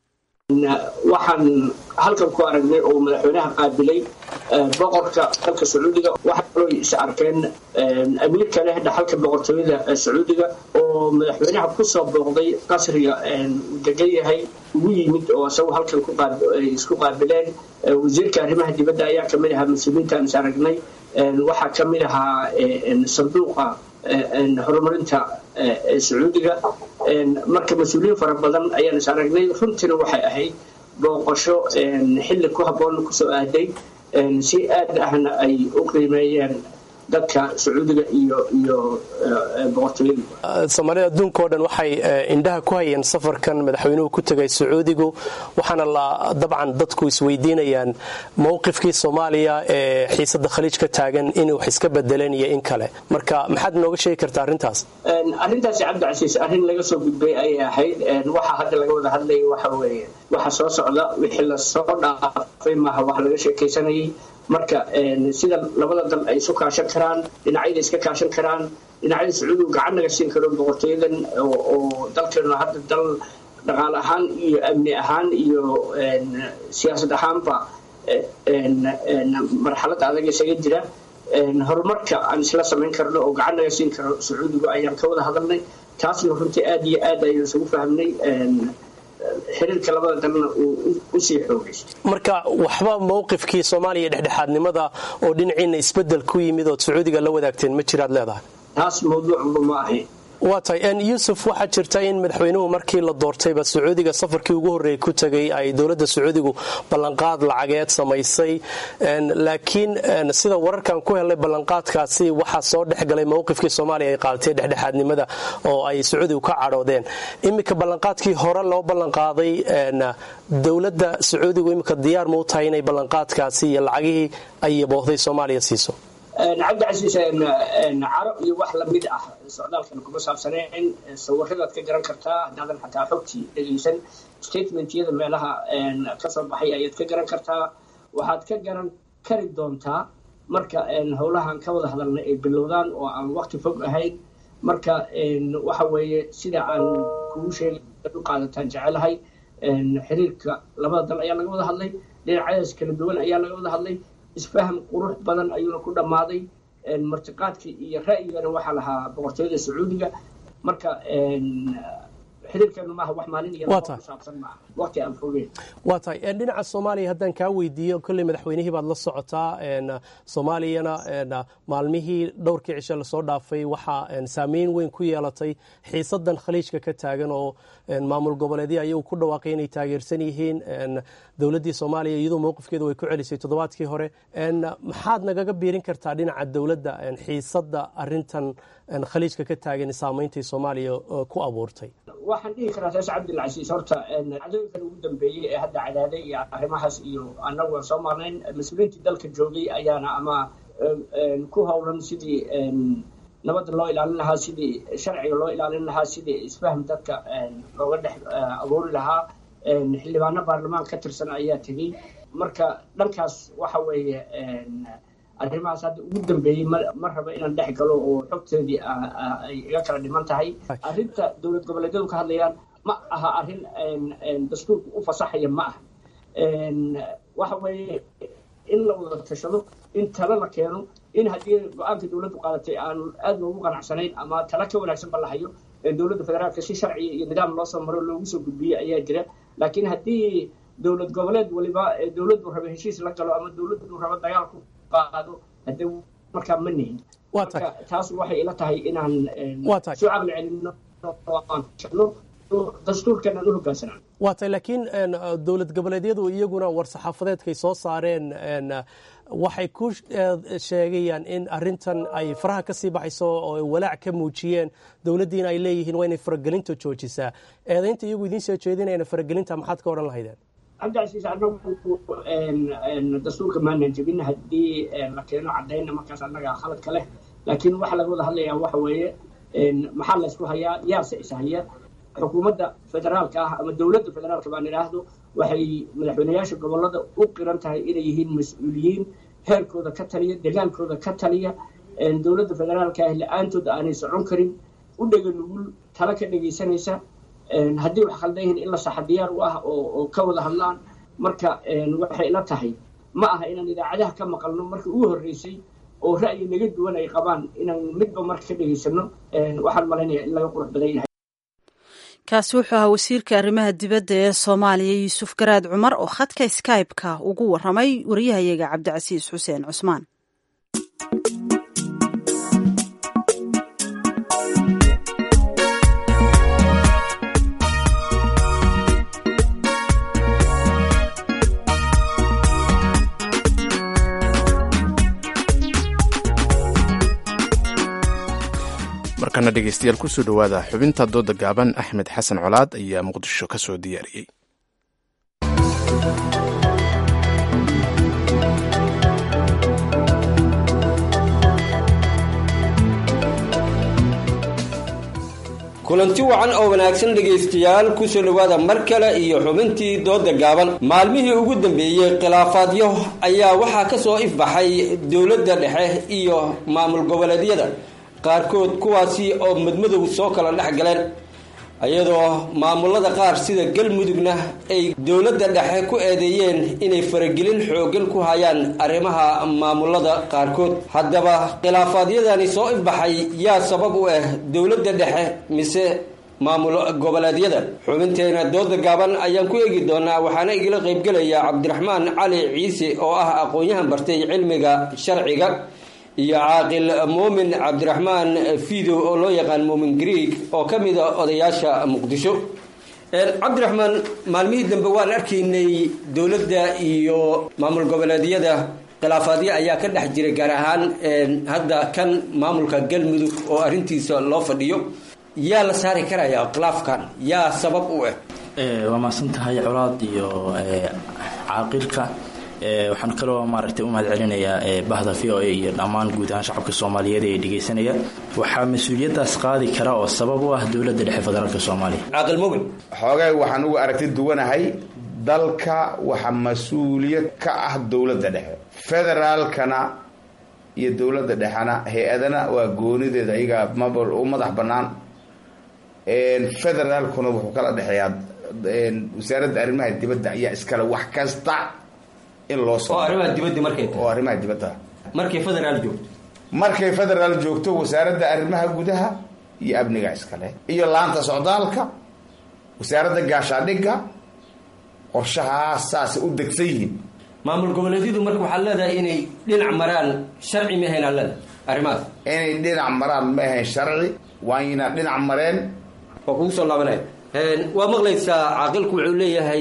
waxaan halkan ku aragnay oo madaxweynaha qaabilay boqorka dalka sacuudiga waxaa kaloo is arkeen amiir kale dhaxalka boqortooyada sacuudiga oo madaxweynaha kusoo booqday qasriga uu degan yahay ugu yimid oo isagu halkan isku qaabileen wasiirka arrimaha dibadda ayaa kamid ahaa mas-uuliyiintaan is aragnay waxaa kamid ahaa sanduuqa horumarinta sacuudiga marka mas-uuliyiin fara badan ayaan is aragnay runtiina waxay ahayd booqasho xilli ku habboon kusoo aaday si aad ahna ay u qiimeeyeen dadka sacuudiga iyo iyo boqortooyada
soomaalida adduunka oo dhan waxay indhaha ku hayeen safarkan madaxweynuhu ku tegay sacuudigu waxaana la dabcan dadku isweydiinayaan mowqifkii soomaaliya ee xiisada khaliij ka taagan inay wax iska bedeleen iyo in kale marka maxaad nooga sheegi kartaa arrintaas
arrintaasi cabdicasiis arrin laga soo gudbay ayay ahayd waxa hadda laga wada hadlaya waxa weeye waxa soo socda wixii lasoo dhaafay maaha wax laga sheekaysanayay marka sida labada dal ay isu kaashan karaan dhinacyada iska kaashan karaan dhinacyada sacuudigu gacan naga siin karo boqortooyadan oo dalkeenu hadda dal dhaqaale ahaan iyo amni ahaan iyo siyaasad ahaanba marxalad adag isaga jira horumarka aan isla samayn karno oo gacan naga siin karo sacuudigu ayaan ka wada hadalnay taasna runtii aad iyo aad ayaan isugu fahmnay xiriirka labada dalna uu usii xoogaysto
marka waxba mowqifkii soomaaliya dhexdhexaadnimada oo dhinaciina isbedel ku yimid ood sacuudiga la wadaagteen ma jiraad leedahay
taas mawduucba ma ahayn
waa tahay yuusuf waxaa jirta in madaxweynuhu markii la doortayba sacuudiga safarkii ugu horreeyay ku tegay ay dowladda sacuudigu ballanqaad lacageed samaysay laakiin sida wararkan ku helnay ballanqaadkaasi waxaa soo dhexgalay mowqifkii soomaaliya ay qaadatay dhexdhexaadnimada oo ay sacuudigu ka cadhoodeen iminka ballanqaadkii hore loo ballanqaaday dowladda sacuudigu iminka diyaar ma u tahay inay ballanqaadkaasi iyo lacagihii ay yaboohday soomaaliya siiso
cabdicasiis caro iyo wax lamid ah socdaalkan kuma saabsaneen sawiradaad ka garan kartaa haddaadan xataa xogtii dhegaysan statementyada meelaha kasoo baxay ayaad ka garan kartaa waxaad ka garan kari doontaa marka howlahan ka wada hadalna ay bilowdaan oo aan waqti fog ahayn marka waxa weeye sida aan kugu sheegay u qaadataan jecelahay xiriirka labada dal ayaa laga wada hadlay dhinacyadaas kala duwan ayaa laga wada hadlay isfaham qurux badan ayuuna ku dhammaaday martiqaadkii iyo ra'yigana waxaa lahaa boqortooyada sacuudiga marka xiriirkeenu maaha wax maalin iyo saabsan maaha waqti aan fogeen
waa tahay dhinaca soomaaliya haddaan kaa weydiiyo kolley madaxweynihii baad la socotaa soomaaliyana maalmihii dhowrkii cishe lasoo dhaafay waxaa saameyn weyn ku yeelatay xiisadan khaliijka ka taagan oo maamul goboleedya ayagu ku dhawaaqay inay taageersan yihiin dowladdii soomaaliya iyadoo mowqifkeeda way ku celisay toddobaadkii hore maxaad nagaga biirin kartaa dhinaca dowladda xiisada arintan khaliijka ka taagan saameyntai soomaaliya ku abuurtay
waxaan dhihi karaa saas cabdilcasiis horta cadooyinkan ugu dambeeyey ee hadda cadaaday iyo arrimahaas iyo annagu aan soo marnayn mas-uuliyiintii dalka joogay ayaana ama ku howlan sidii nabadda loo ilaalin lahaa sidii sharciga loo ilaalin lahaa sidii isfahm dadka looga dhex abuuri lahaa xildhibaano baarlamaan ka tirsan ayaa tegey marka dhankaas waxa weeye arrimahaas hadda ugu dambeeyey ma raba inaan dhex galo oo xogteedii ay iga kala dhiman tahay arrinta dowlad goboleedyadu ka hadlayaan ma aha arrin dastuurku u fasaxaya ma aha waxa weeye in la wada tashado in talo la keeno in haddii go-aanka dowladdu qaadatay aan aad loogu qanacsanayn ama talo ka wanaagsan ba la hayo dowladda federaalka si sharciya iyo nidaam loo soo maro loogu soo gudbiyey ayaa jira laakiin haddii dowlad goboleed waliba dowladdu raba heshiis la galo ama dowladdu raba dagaal ku qaado hadee markaa ma nihin marka taas waxay ila tahay inaan soo caqli celino dastuurkan aan u hogaansanaan
waa tahay laakiin dowlad goboleedyadu iyaguna war-saxaafadeedkay soo saareen waxay ku sheegayaan in arintan ay faraha ka sii baxayso oo walaac ka muujiyeen dowladdiina ay leeyihiin waa inay faragelinta joojisaa eedaynta iyagu idiin soo jeedinayana faragelinta maxaad ka odhan lahaydeen
cabdicasiis anagu dastuurka maanan jebin haddii la keeno cadayna markaas annaga khaladka leh laakiin waxaa laga wada hadlayaa waxa weeye maxaa laysku hayaa yaase is haya xukuumadda federaalka ah ama dowladda federaalka baan idhaahdo waxay madaxweyneyaasha gobolada u qiran tahay inay yihiin mas-uuliyiin heerkooda ka taliya degaankooda ka taliya dowladda federaalka ah la-aantood aanay socon karin u dhega nugul talo ka dhegaysanaysa haddii wax khaldan yihiin in la saxa diyaar u ah oo ka wada hadlaan marka waxay ila tahay ma aha inaan idaacadaha ka maqalno markii ugu horreysay oo ra'yi naga duwan ay qabaan inaan midba marka ka dhegaysano waxaan malaynaya in laga qurux badan yahay
kaasi wuxuu ahaa wasiirka arrimaha dibadda ee soomaaliya yuusuf garaad cumar oo khadka skybe-ka ugu waramay wariyahayaga cabdicasiis xuseen cusmaan
markana dhegeystayaal kusoo dhowaada xubinta dooda gaaban axmed xasan colaad ayaa muqdisho ka soo diyaariyey
kulanti wacan oo wanaagsan dhegaystayaal kusoo dhowaada mar kale iyo xubintii dooda gaaban maalmihii ugu dambeeyey khilaafaadyo ayaa waxaa ka soo ifbaxay dowladda dhexe iyo maamul goboleedyada qaarkood kuwaasi oo madmadow soo kala dhex galeen iyadoo maamulada qaar sida galmudugna ay dowladda dhexe ku eedeeyeen inay faragelin xooggan ku hayaan arrimaha maamulada qaarkood haddaba khilaafaadyadani soo ifbaxay yaa sabab u ah dowladda dhexe mise maamul goboleedyada xubinteena dooda gaaban ayaan ku eegi doonaa waxaana igala qaybgelaya cabdiraxmaan cali ciise oo ah aqoon-yahan bartay cilmiga sharciga iyo caaqil muumin cabdiraxmaan fidow oo loo yaqaan muumin greeg oo ka mid a odayaasha muqdisho cabdiraxmaan maalmihii dambe waan arkaynay dowladda iyo maamul goboleedyada khilaafaadyo ayaa ka dhex jiray gaar ahaan hadda kan maamulka galmudug oo arrintiisa loo fadhiyo yaa la saari karaya khilaafkan yaa sabab u ah
waa mahadsan tahay colaad iyo caaqilka waxaan kaloo maaragtay u mahad celinayaa bahda v o a iyo dhammaan guud ahaan shacabka soomaaliyeed ee dhegaysanaya waxaa mas-uuliyaddaas qaadi kara oo sabab u ah dowladda dhexe federaalk soomaaliya
caaqil mugin
xoogay waxaan uga aragti duwanahay dalka waxa mas-uuliyad ka ah dowladda dhexe federaalkana iyo dowladda dhexena hay-adana waa goonideeda ayagaa mabal u madax bannaan federaalkuna wuxuu kala dhexeeyaa wasaaradda arrimaha dibadda ayaa iskale wax kasta in loo
oo arrimaha dibadda markay
oo arrimaha dibadda
markay federaal joogto
markay federaal joogto wasaaradda arrimaha gudaha iyo amniga iskale iyo laanta socdaalka wasaaradda gaashaadhigga qorshahaas saasay u degsan yihiin
maamul goboleedyadu marka waxaad leedahay inay dhinac maraan sharci ma ahayn aad leedahay arrimahaas
inay dhinac maraan ma ahayn sharci waayna dhinac mareen
waa kugu soo laabanaya waa maqlaysaa caaqilku wuxuu leeyahay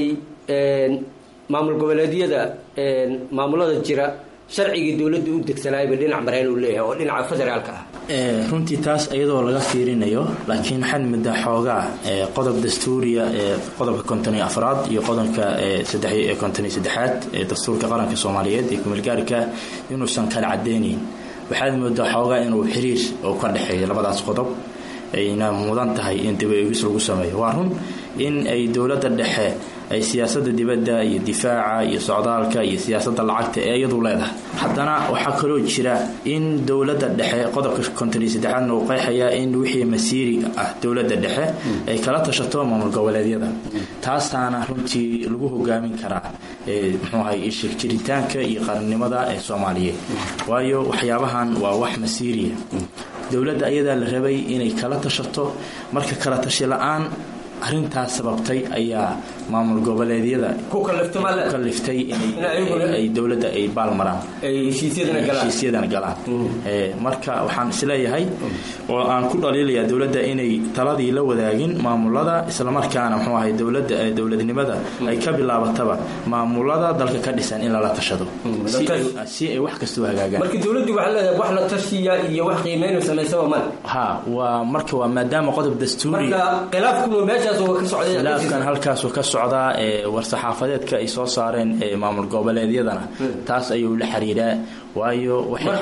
maamul goboleedyada maamulada jira sharcigii dowladda u degsanaayba dhinac mareen uu leeyahay oo dhinaca federaalka ah
runtii taas iyadoo laga fiirinayo laakiin waxaad muddaa xoogaa qodob dastuuriya ee qodobka konton iyo afraad iyo qodobka saddex konton iyo saddexaad ee dastuurka qaranka soomaaliyeed ee kumeelgaarka inuusan kala cadeynayn waxaad moodaa xoogaa inuu xiriir oo ka dhexeeyo labadaas qodob ayna mudan tahay in dib eegis lagu sameeyo waa run in ay dowladda dhexe ay siyaasada dibadda iyo difaaca iyo socdaalka iyo siyaasada lacagta ee iyadu leedahay haddana waxaa kaloo jira in dowladda dhexe qodobka konton iyo saddexaadna uu qeexayaa in wixii masiiri ah dowladda dhexe ay kala tashato maamul goboleedyada taasaana runtii lagu hogaamin karaa muxuu ahay ishir jiritaanka iyo qarannimada ee soomaaliyeed waayo waxyaabahan waa wax masiiriya dowladda ayadaa la rabay inay kala tashato marka kala tashi la-aan arintaas sababtay ayaa maamul goboleedyada ku kaliftay inay dowladda ay baalmaraan heshiisyadana galaan marka waxaan isleeyahay oo aan ku dhaliilayaa dowladda inay taladii la wadaagin maamulada islamarkaana mxuu ahay dowladda dowladnimada ay ka bilaabataba maamulada dalka ka dhisan in lala tashado si ay wax kastoo hagaagaan
marka dowladdu waxaa leedahay wax la tashiya iyo wax qiimeyn samaysaba male
ha waa marka waa maadaama qodob dastuuri
marka khilaafku meeshaas oo ka socday
khilaafkan halkaasuu ka socdaa ee war-saxaafadeedka ay soo saareen ee maamul goboleedyadana taas ayuu la xiriiraa waayo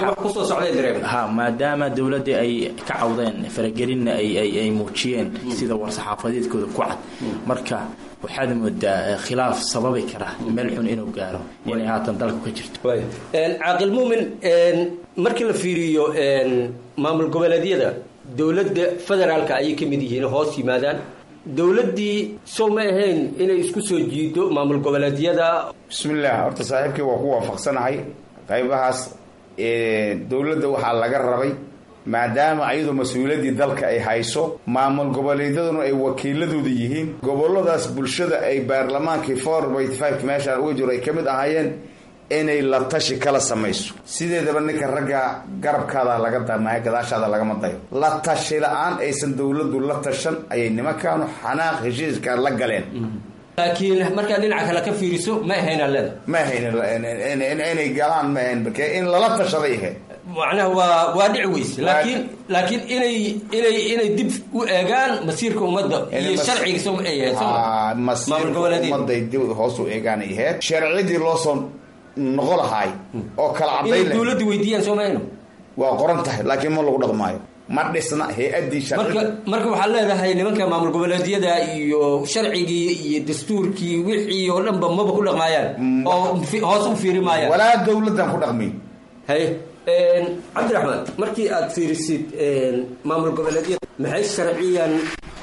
ha maadaama dowladda ay ka cawdeen faragelinna ay muujiyeen sida war-saxaafadeedkooda ku cad marka waxaad moodaa khilaaf sababi kara meel xun inuu gaaro inay haatan dalku ka jirto
caaqil muumin markii la fiiriyo maamul goboleedyada dowladda federaalka ayay ka mid yihiin hoos yimaadaan dowladdii sow ma ahayn inay isku soo jiido maamul goboleedyada
bismillaah horta saaxiibkii waa ku waafaqsanahay qaybahaas dowladda waxaa laga rabay maadaama ayadoo mas-uuliyaddii dalka ay hayso maamul goboleedyaduna ay wakiiladooda yihiin goboladaas bulshada ay baarlamaankii four byty five meeshaan uga jiro ay ka mid ahaayeen inay la tashi kala samayso sideedaba ninka ragga garabkaada laga damaayo gadaashaada lagama dayo la tashi la-aan aysan dowladdu la tashan ayay nimankaanu xanaaq heshiiska la galeen
laakiin markaa dhinaca kale ka fiiriso ma ahayn leeda
ma ahayn inay galaan ma ahayn marke in lala tashaday ahayd
macnaha waa waa dhici weyse laakiin laakiin inay inay inay dib u eegaan masiirka ummadda iyo sharciga soo ma ay ahayd
masiirka ummadday dib hoos u eegaan ay ahayd sharcidii loo soo noqo lahaay oo kala
inay
cadayn leh
dowladda weydiiyaan soo mahayno
waa qoran tahay laakiin ma lagu dhaqmaayo ma dhisna hay-addii
marka marka waxaad leedahay nimanka maamul goboleedyada iyo sharcigii iyo dastuurkii wixii oo dhanba maba ku dhaqmaayaan oo fi- hoos u fiiri maayaan
walaa dowladdan ku dhaqmi
haye cabdiraxmaan markii aad fiirisid maamul goboleedyada maxay sharciyan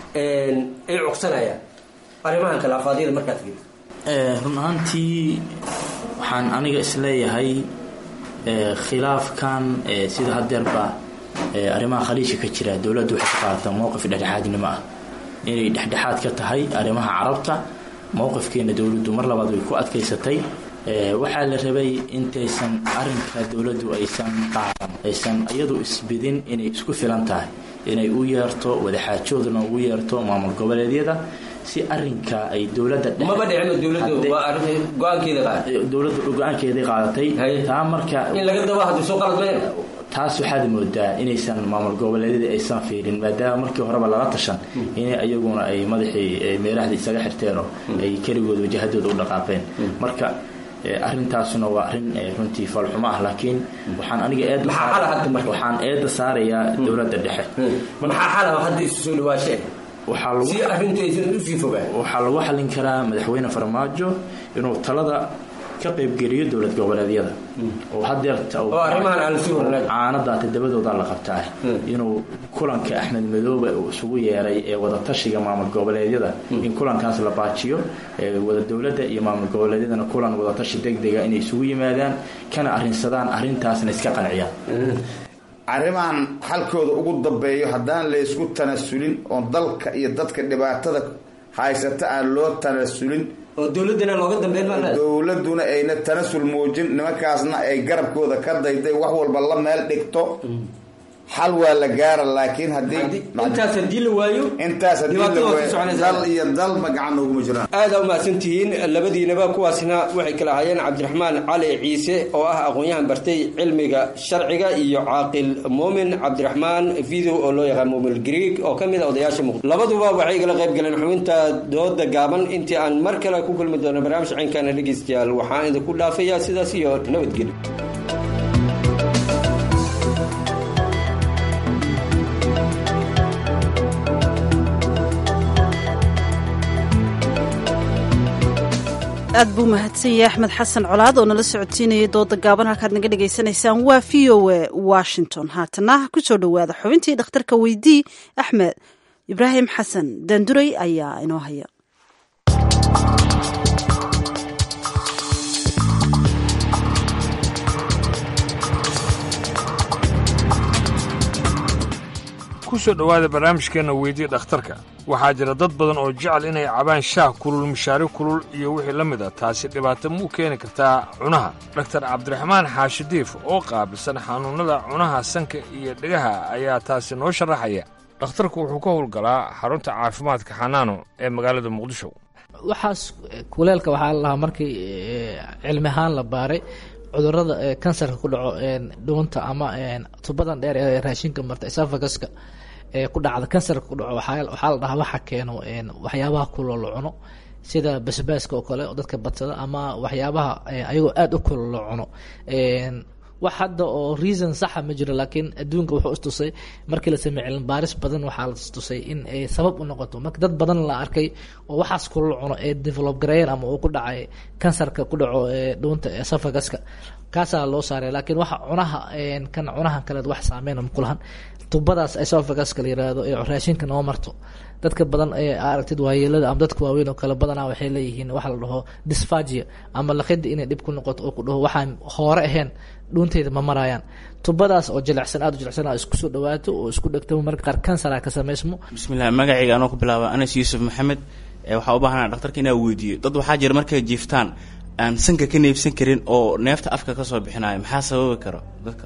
ay cugsanayaan arrimahan khilaafaadyada markaad fiirisid
Eh, run ahaantii waxaan aniga isleeyahay eh, khilaafkan eh, sida hadeerba eh, arrimaha khaliijka ka jira dowladdu waxay ka qaadataa mowqif dhexdhexaadnimo ah inay dhexdhexaad ka tahay arrimaha carabta mowqifkeena dowladdu mar labaad way ku adkaysatay Eh, waxaa la rabay intaysan arinka dowladdu aysan qaadan aysan iyadu isbidin inay isku filan tahay inay u yeerto wadaxaajoodna ugu yeerto maamul goboleedyada si arinka ay dowladda dhexe-
maba dhicino dowladdu
Haddii-
waa arrin go-aankeeda qaaday
dowladdu go-aankeeday qaadatay taa marka
in laga daba haddii soo qalad meen
taas waxaad moodaa inaysan maamul goboleedyada aysan fiirin maadaama markii horeba lala tashan inay ayaguna ay madaxii eh, meerahdii isaga xirteen oo ay keligood wajahadooda u dhaqaaqeen marka eh, arrintaasuna waa arrin eh, runtii falxumo ah laakiin waxaan aniga eed
Maxaa xal ah hadda marka?
waxaan eedda saarayaa dowladda dhexe
maxaa xala hadda isu soo dhawaashe
waxaa lagu
si arrintu aysan usii fogaan
waxaa lagu xallin karaa madaxweyne farmaajo inuu talada ka qaybgeliyo dowlad goboleedyada oo hadeerta uu-
Oo arrimahan aan la sii hornayn.
caanadaa todobadooda la qabtaa inuu kulanka axmed madoobe uu isugu yeeray ee wadatashiga maamul goboleedyada in kulankaas la baajiyo ee wada dowladda iyo maamul goboleedyadana kulan wadatashi degdega inay isugu yimaadaan kana arrinsadaan arrintaasna iska qanciyaan
arrimahan xalkooda ugu dambeeyo haddaan laysku tanasulin oo dalka iyo dadka dhibaatada haysata aan loo tanasulin
oo dowladdana looga dambeyn maa leedahay
dowladuna ayna tanasul muujin nimankaasna ay garabkooda ka dayday wax walba la meel dhigto xal waa la gaara laakiin haddii
intaas haddii la waayo
intaas haddii la
dhibaatada waa
waayo
ku soconaysaa.
dal iyo dalba gacan nooguma jiraan
aada umahadsantihiin labadiinaba kuwaasna waxay kala ahaayeen cabdiraxmaan cali ciise oo ah aqoon-yahan bartay cilmiga sharciga iyo caaqil muumin cabdiraxmaan video oo loo yaqaan muumin greeg oo ka mid a odayaasha muqdisho labaduba waxay igala qayb galeen xubinta dooda gaaban intii aan mar kale ku kulmi doono barnaamij caynkana dhegeystayaal waxaan idinku dhaafayaa sidaas iyo nabadgelyo
aad buu mahadsan yahay axmed xasan colaad oo nala socodsiinayay dooda gaaban halkaad naga dhagaysanaysaan waa v o a washington haatana ku soo dhowaada xubintii dhakhtarka weydii axmed ibraahim xasan daanduray ayaa inoo haya
ku soo dhowaada barnaamijkeenna weydii dhakhtarka waxaa jira dad badan oo jecel inay cabaan shaah kulul mishaari kulul iyo wixii la mid a taasi dhibaato muu keeni kartaa cunaha dhaktar cabdiraxmaan xaashidiif oo qaabilsan xanuunnada cunaha sanka iyo dhegaha ayaa taasi noo sharaxaya dhakhtarku wuxuu ka howlgalaa xarunta caafimaadka xanaano ee magaalada muqdisho
waxaas kuleelka waxaa la lahaa markii eh, cilmi ahaan la baaray cudurada eh, kansarka ku dhaco eh, dhuunta ama eh, tubadan dheer ee raashinka marta esophaguska ee ku dhacda kansarka ku dhaco waxaa waxaa la dhahaa waxa keeno eh, waxyaabaha kuloo la cuno sida basbaaska oo kale oo dadka badsada ama waxyaabaha eh, ayagoo aada u kuloo la cuno Eh, wax hadda oo reason saxa ma jiro laakiin adduunka wuxuu istusay markii la sameeyey cilmi baaris badan waxaa la istusay in ay sabab u noqoto marka dad badan la arkay oo waxaas kula cuno ee develop gareeyeen ama uu ku dhacay kansarka ku dhaco ee dhuunta esophaguska kaasaa loo saaray laakiin waxa cunaha kan cunahan kaleed wax saameyn ma kulahan tubadaas esophaguska la yiraahdo ee raashinka noo marto dadka badan ee aragtid waayeelada ama dadka waaweyn oo kale badanaa waxay leeyihiin waxa la dhaho dysphagia ama laqida inay dhib ku noqoto oo ku dhaho waxaan hoore ahayn dhuunteyda ma marayaan tubadaas oo jilicsan aada u jilicsan aa isku soo dhawaato oo isku dhegto marka qaar kansara ka samaysmo
bismillahi magacayga anoo ku bilaaba anas yuusuf maxamed waxaa u baahanaa dhaktarka inaa weydiiyo dad waxaa jira markay jiiftaan aan sanka ka neefsan karin oo neefta afka kasoo bixinayo maxaa sababi karo dadka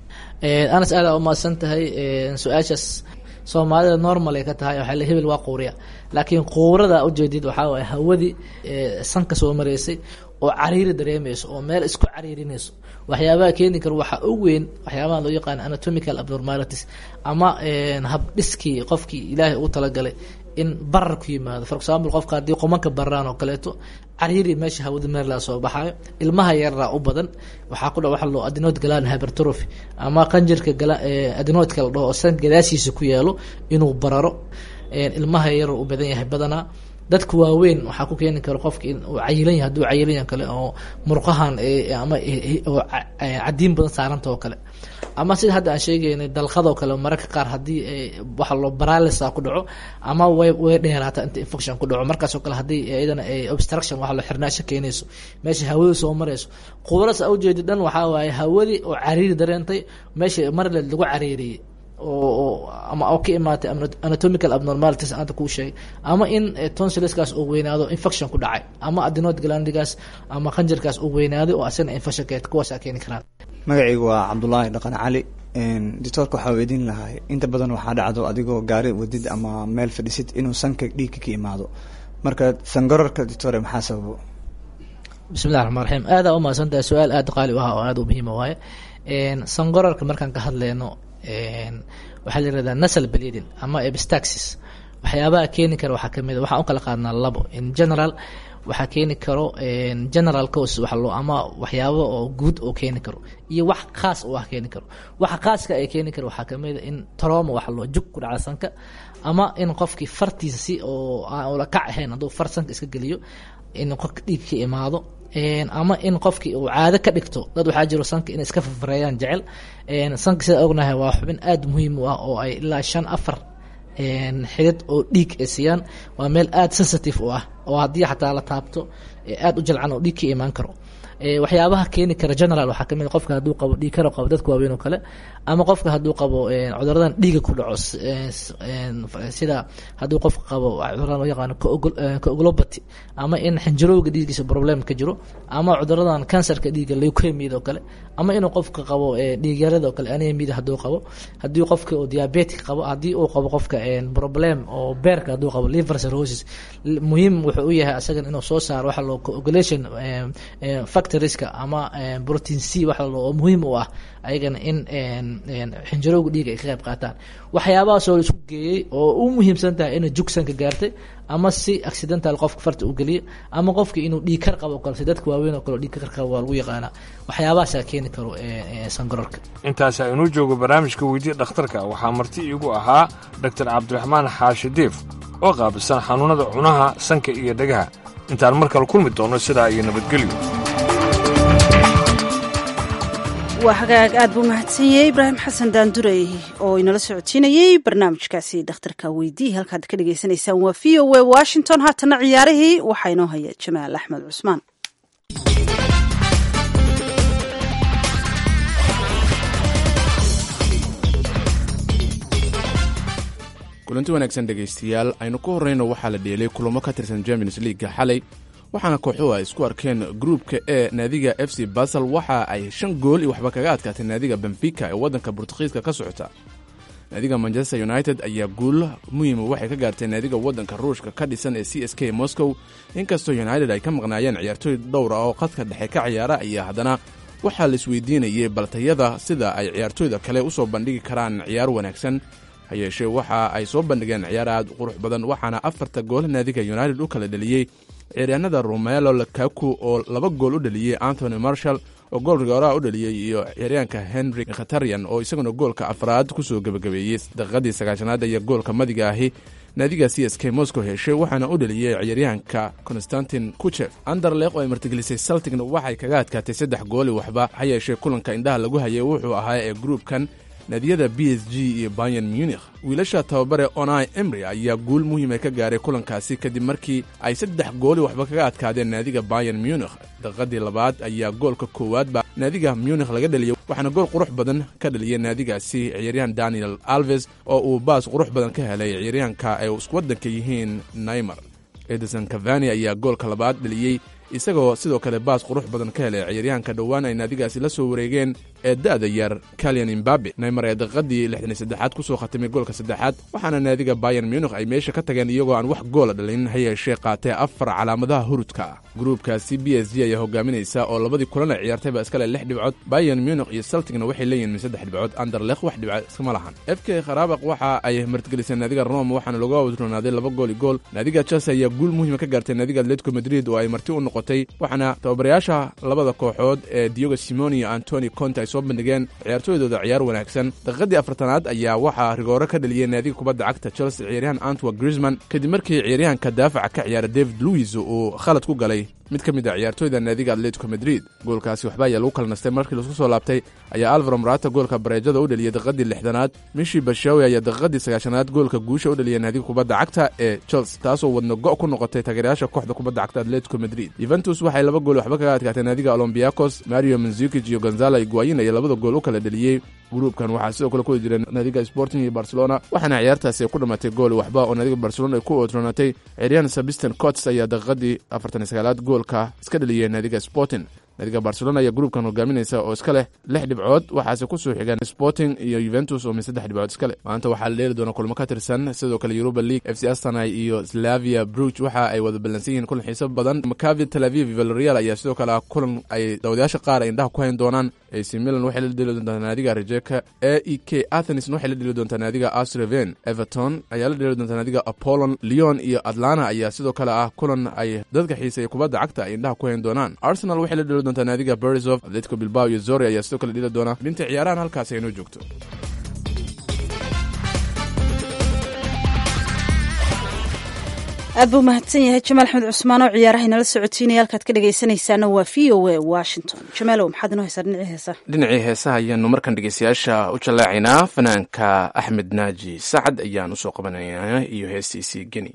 anas aada umahadsan tahay su-aashaas soomaalida normal ay ka tahay waxaa la hebel waa quuriya laakiin quurada ujeedid waxaa waay hawadii sanka soo maraysay oo cariiri dareemayso oo meel isku cariirinayso waxyaabaha keeni kara waxaa u weyn waxyaabaha loo yaqaan anatomical abnormalities ama habdhiskii qofkii ilaahay ugu talagalay in barar ku yimaado for example qofka haddii qomanka bararaan oo kaleeto cariiri meesha hawada meerlaa soo baxaayo ilmaha yaraa u badan waxaa ku dha waxa loo adenoid gland hypertrophy ama qanjirka adenoidka la dhaho oo san gadaashiisa ku yaalo inuu bararo ilmaha yar u badan yahay badanaa dadka waaweyn waxaa ku keeni kara qofka in uu cayilan yahay hadduu cayilan yahay kale oo murqahan ama oo cadiin badan saaranta oo kale ama sida hadda aan sheegaynay dalqadoo kale mararka qaar haddii waxa loo baralisa ku dhaco ama way way dheeraata inta infection ku dhaco markaasoo kale haddii iyadana obstruction waxa loo xirnaasho keenayso meesha hawadu soo marayso quuras a ujeedi dhan waxaa waaye hawadii oo cariiri dareentay meesha marle lagu cariiriyey oo ama oo ka imaatay anatomical abnormalities aanta kuu sheegay ama in tonsilskaas uu weynaado infection ku dhacay ama adenoid glandigaas ama qanjirkaas uu weynaaday oo asana infection keed kuwaasaa keeni karaan
magacaygu waa cabdulaahi dhaqan cali doctoorka waxaa weydiin lahaa inta badan waxaa dhacdo adigoo gaari wadid ama meel fadhisid inuu sanka dhiigka ka imaado marka sangararka doctore maxaa sababo
bismillahi raxmaan raxiim aada umahadsan tahay su-aal aada qaali u ah oo aada u muhiima waaye sangorarka markaan ka hadleyno waxaa la yirahdaa nasal bleeding ama epistaxis waxyaabaha keeni kara waxaa kamid a waxaan u kala qaadnaa labo in general waxaa keeni karo general cause waxa loo ama waxyaabo oo guud oo keeni karo iyo wax khaas oo ah keeni karo waxa khaaska ay keeni karo waxaa kamid a in trauma waxa loo jug ku dhaca sanka ama in qofkii fartiisa si oo aan ula kac ahayn hadduu far sanka iska geliyo in qofka dhiig ka imaado ama in qofkii uu caado ka dhigto dad waxaa jiro sanka inay iska fafareeyaan jecel sanka sida ognahay waa xubin aada muhiim u ah oo ay ilaa shan afar xidid oo dhiig ay siiyaan waa meel aada sensitive u ah oo haddii xataa la taabto aada u jalcan oo dhiig ka imaan karo waxyaabaha keeni kara general waxaa kamid qofka hadduu qabo dhiig karo qabo dadka waaweyn oo kale ama qofka hadduu qabo cuduradan dhiiga ku dhaco sida hadduu qofka qabo cuduradan loo yaqaano coagulopathy ama in xinjirowga dhiigiisa problem ka jiro ama cuduradan cancerka dhiiga leukemia oo kale ama inuu qofka qabo dhiigyarada oo kale anemia hadduu qabo haddii qofka uu diabetic qabo haddii uu qabo qofka problem oo beerka hadduu qabo liver cirrhosis muhiim wuxuu u yahay asagan inuu soo saaro waxa loo coagulation factorieska ama protein c waxa oo muhiim u ah ayagana in xinjirowga dhiiga ay ka qayb qaataan waxyaabahaas oo isku geeyey oo u muhiimsan tahay inay jugsanka gaartay ama si accidental qofka farta u geliya ama qofka inuu dhiig kar qabo kale si dadka waaweyn oo kale dhiig kar qabo waa lagu yaqaanaa waxyaabahaasaa keeni karo sangarorka
intaasaa inuu joogo barnaamijka weydiya dhakhtarka waxaa marti iigu ahaa doctor cabdiraxmaan xaashi diif oo qaabilsan xanuunnada cunaha sanka iyo dhegaha intaan mar kale kulmi doonno sidaa iyo nabadgelyo
waa hagaag aad buu mahadsanyey ibraahim xasan daandurey oo inala socotiinayey barnaamijkaasi dhakhtarka weydii halkaad ka dhagaysanaysaan waa v o a washington haatana ciyaarihii waxaa inoo haya jamaal axmed cusmaan
kulanti wanaagsan dhegaystayaal aynu ku horrayno waxaa la dheelay kulamo ka tirsan champions leaguega xalay waxaana kooxuhu ay isku arkeen gruupka e naadiga f c basel waxa ay shan gool iyo waxba kaga adkaatay naadiga benfica ee waddanka burtuqiiska ka socota naadiga manchester united ayaa guul muhiima waxay ka gaartay naadiga waddanka ruushka ka dhisan ee c s k moscow inkastoo united ay ka maqnaayeen ciyaartooy dhowra oo khadka dhexe ka ciyaara ayaa haddana waxaa la isweydiinayay baltayada sida ay ciyaartooyda kale u soo bandhigi karaan ciyaar wanaagsan ha yeeshee waxa ay soo bandhigeen ciyaar aad qurux badan waxaana afarta gool naadiga united u kala dheliyey ciyaaryahanada romelo lakaku oo laba gool u dhaliyey antony marshall oo gool rigooraha u dhaliyey iyo ciyaaryahanka henry khatarian oo isaguna goolka afraad kusoo gebagabeeyey daqiiqadii sagaashanaad iyo goolka madiga ahi naadiga c s k moscow heshay waxaana u dheliyey ciyaaryahanka konstantin kuchef anderleq oo ay martigelisay saltigna waxay kaga adkaatay saddex gooli waxba ha yeeshee kulanka indhaha lagu hayay wuxuu ahaa ee gruubkan naadiyada b s g iyo bayan munikh wiilasha tababare onai emry ayaa guul muhiima ka gaaray kulankaasi kadib markii ay saddex gooli waxba kaga adkaadeen naadiga bayan munikh daqiiqadii labaad ayaa goolka koowaad baa naadiga munikh laga dheliyey waxaana gool qurux badan ka dhaliyay naadigaasi ciyaaryahan daniel alves oo uu baas qurux badan ka helay ciyaaryahanka ay isku waddanka yihiin naymar edison cavani ayaa goolka labaad dheliyey isagoo sidoo kale baas qurux badan ka helay ciyaaryahanka dhowaan ay naadigaasi la soo wareegeen ee da'da yar kalian imbabe naymar ee daqiiqadii lixdan iyo saddexaad ku soo khatimay goolka saddexaad waxaana naadiga bayan munikh ay meesha ka tageen iyagoo aan wax goola dhalin ha yeeshee qaatee afar calaamadaha hurudka ah gruubkaasi b s g ayaa hogaaminaysa oo labadii kulan ay ciyaartayba iskale lix dhibcood bayan munikh iyo saltigna waxay leeyihin min saddex dhibcood anderlekh wax dhibca iskama lahan f k kharaabaq waxa ay martigeliseen naadiga rome waxaana looga wadronaaday laba gool i gool naadiga chelsea ayaa guul muhiima ka gaartay naadiga atletico madrid oo ay marti u noqotay waxaana tababarayaasha labada kooxood ee diogo simoni iyo antoni conte ay soo bandhigeen ciyaartooydooda ciyaar wanaagsan daqiiqadii afartanaad ayaa waxaa rigoore ka dhaliyey naadiga kubadda cagta chelsea ciyaaryahan antwa grisman kadib markii ciyaaryahanka daafaca ka ciyaara david louis uu khalad ku galay mid ka mid a ciyaartooyda naadiga atletico madrid goolkaasi waxba ayaa lagu kala nastay markii laisku soo laabtay ayaa alvaro morata goolka bareejada u dheliyey daqiiqadii lixdanaad mishi bashawi ayaa daqiiqadii sagaashanaad goolka guusha u dheliyay naadiga kubadda cagta ee chelsea taasoo wadna go' ku noqotay taageerayaasha kooxda kubadda cagta atletico madrid yuventus waxay laba gool waxba kaga adkaatay naadiga olombiakos mario manzukij iyo gonzala iguayin ayaa labada gool u kala dheliyey gruubkan waxaa sidoo kale ku jireen naadiga sporting iyo barcelona waxaana ciyaartaasi ay ku dhammaatay gool waxba oo naadiga barcelona ay ku oodroonatay ciyaaryahan sabiston cots ayaa daqiiqadii afartan iyo sagaalaad goolka iska dheliyey naadiga sporting naadiga barcelona ayaa gruubkan hogaaminaysa oo iska leh lix dhibcood waxaase ku soo xigaan sporting iyo yuventus oo min saddex dhibcood iska leh maanta waxaa la dheeli doona kulmo ka tirsan sidoo kale europa league f c astanai iyo slavia bruch waxa ay wada ballansan yihiin kulan xiiso badan macavi tel aviv valerial ayaa sidoo kale ah kulan ay dawadayaasha qaar ay indhaha ku hayn doonaan ac milan waxay la dheli doontaa naadiga rejeka e e k athenis waxay la dheli doontaa naadiga asreven everton ayaa la dheli doontaa naadiga apollon leon iyo atlanta ayaa sidoo kale ah kulan ay dadka xiisaya kubadda cagta ay indhaha ku hayn doonaan arsenal waxay la dheli doontaa naadiga bersov atletico bilbao iyo zori ayaa sidoo kale dheli doona binta ciyaarahan halkaasi aynoo joogto
aad buu mahadsan yahay jamaal axmed cusmaan oo ciyaaraha inala socotiinaya halkaad ka dhegaysanaysaana waa v o a washington jamaalow maxaad inoo haysaa dhinacii heesaha
dhinacii heesaha ayaanu markan dhegeystayaasha u jallaacaynaa fanaanka axmed naaji sacad ayaan usoo qabanaynaa iyo heestiisii geni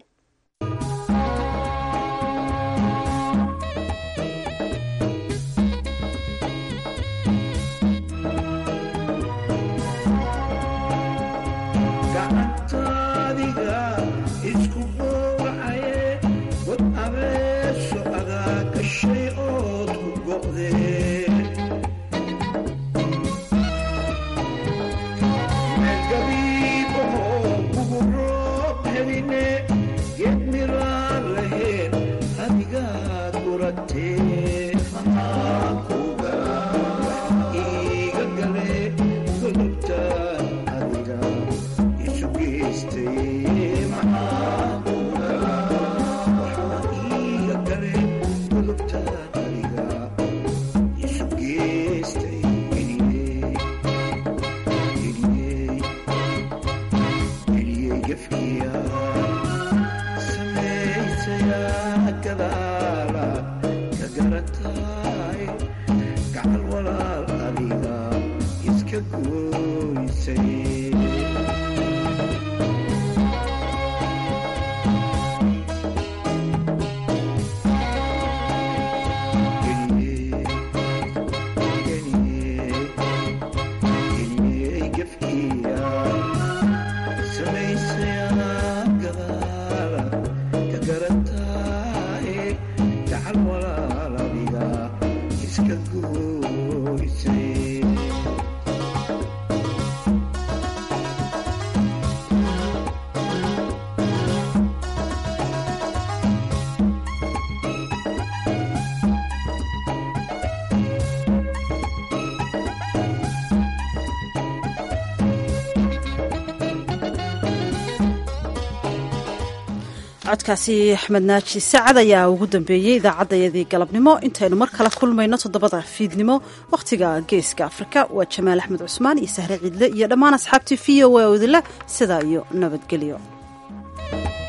codkaasi axmed naaji sacad ayaa ugu dambeeyey idaacaddayadii galabnimo intaynu mar kale kulmayno toddobada fiidnimo wakhtiga geeska afrika waa jamaal axmed cusmaan iyo sahre ciidle iyo dhammaan asxaabtii v o a odile sidaa iyo nabadgelyo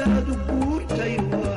hadaadu guurtay waa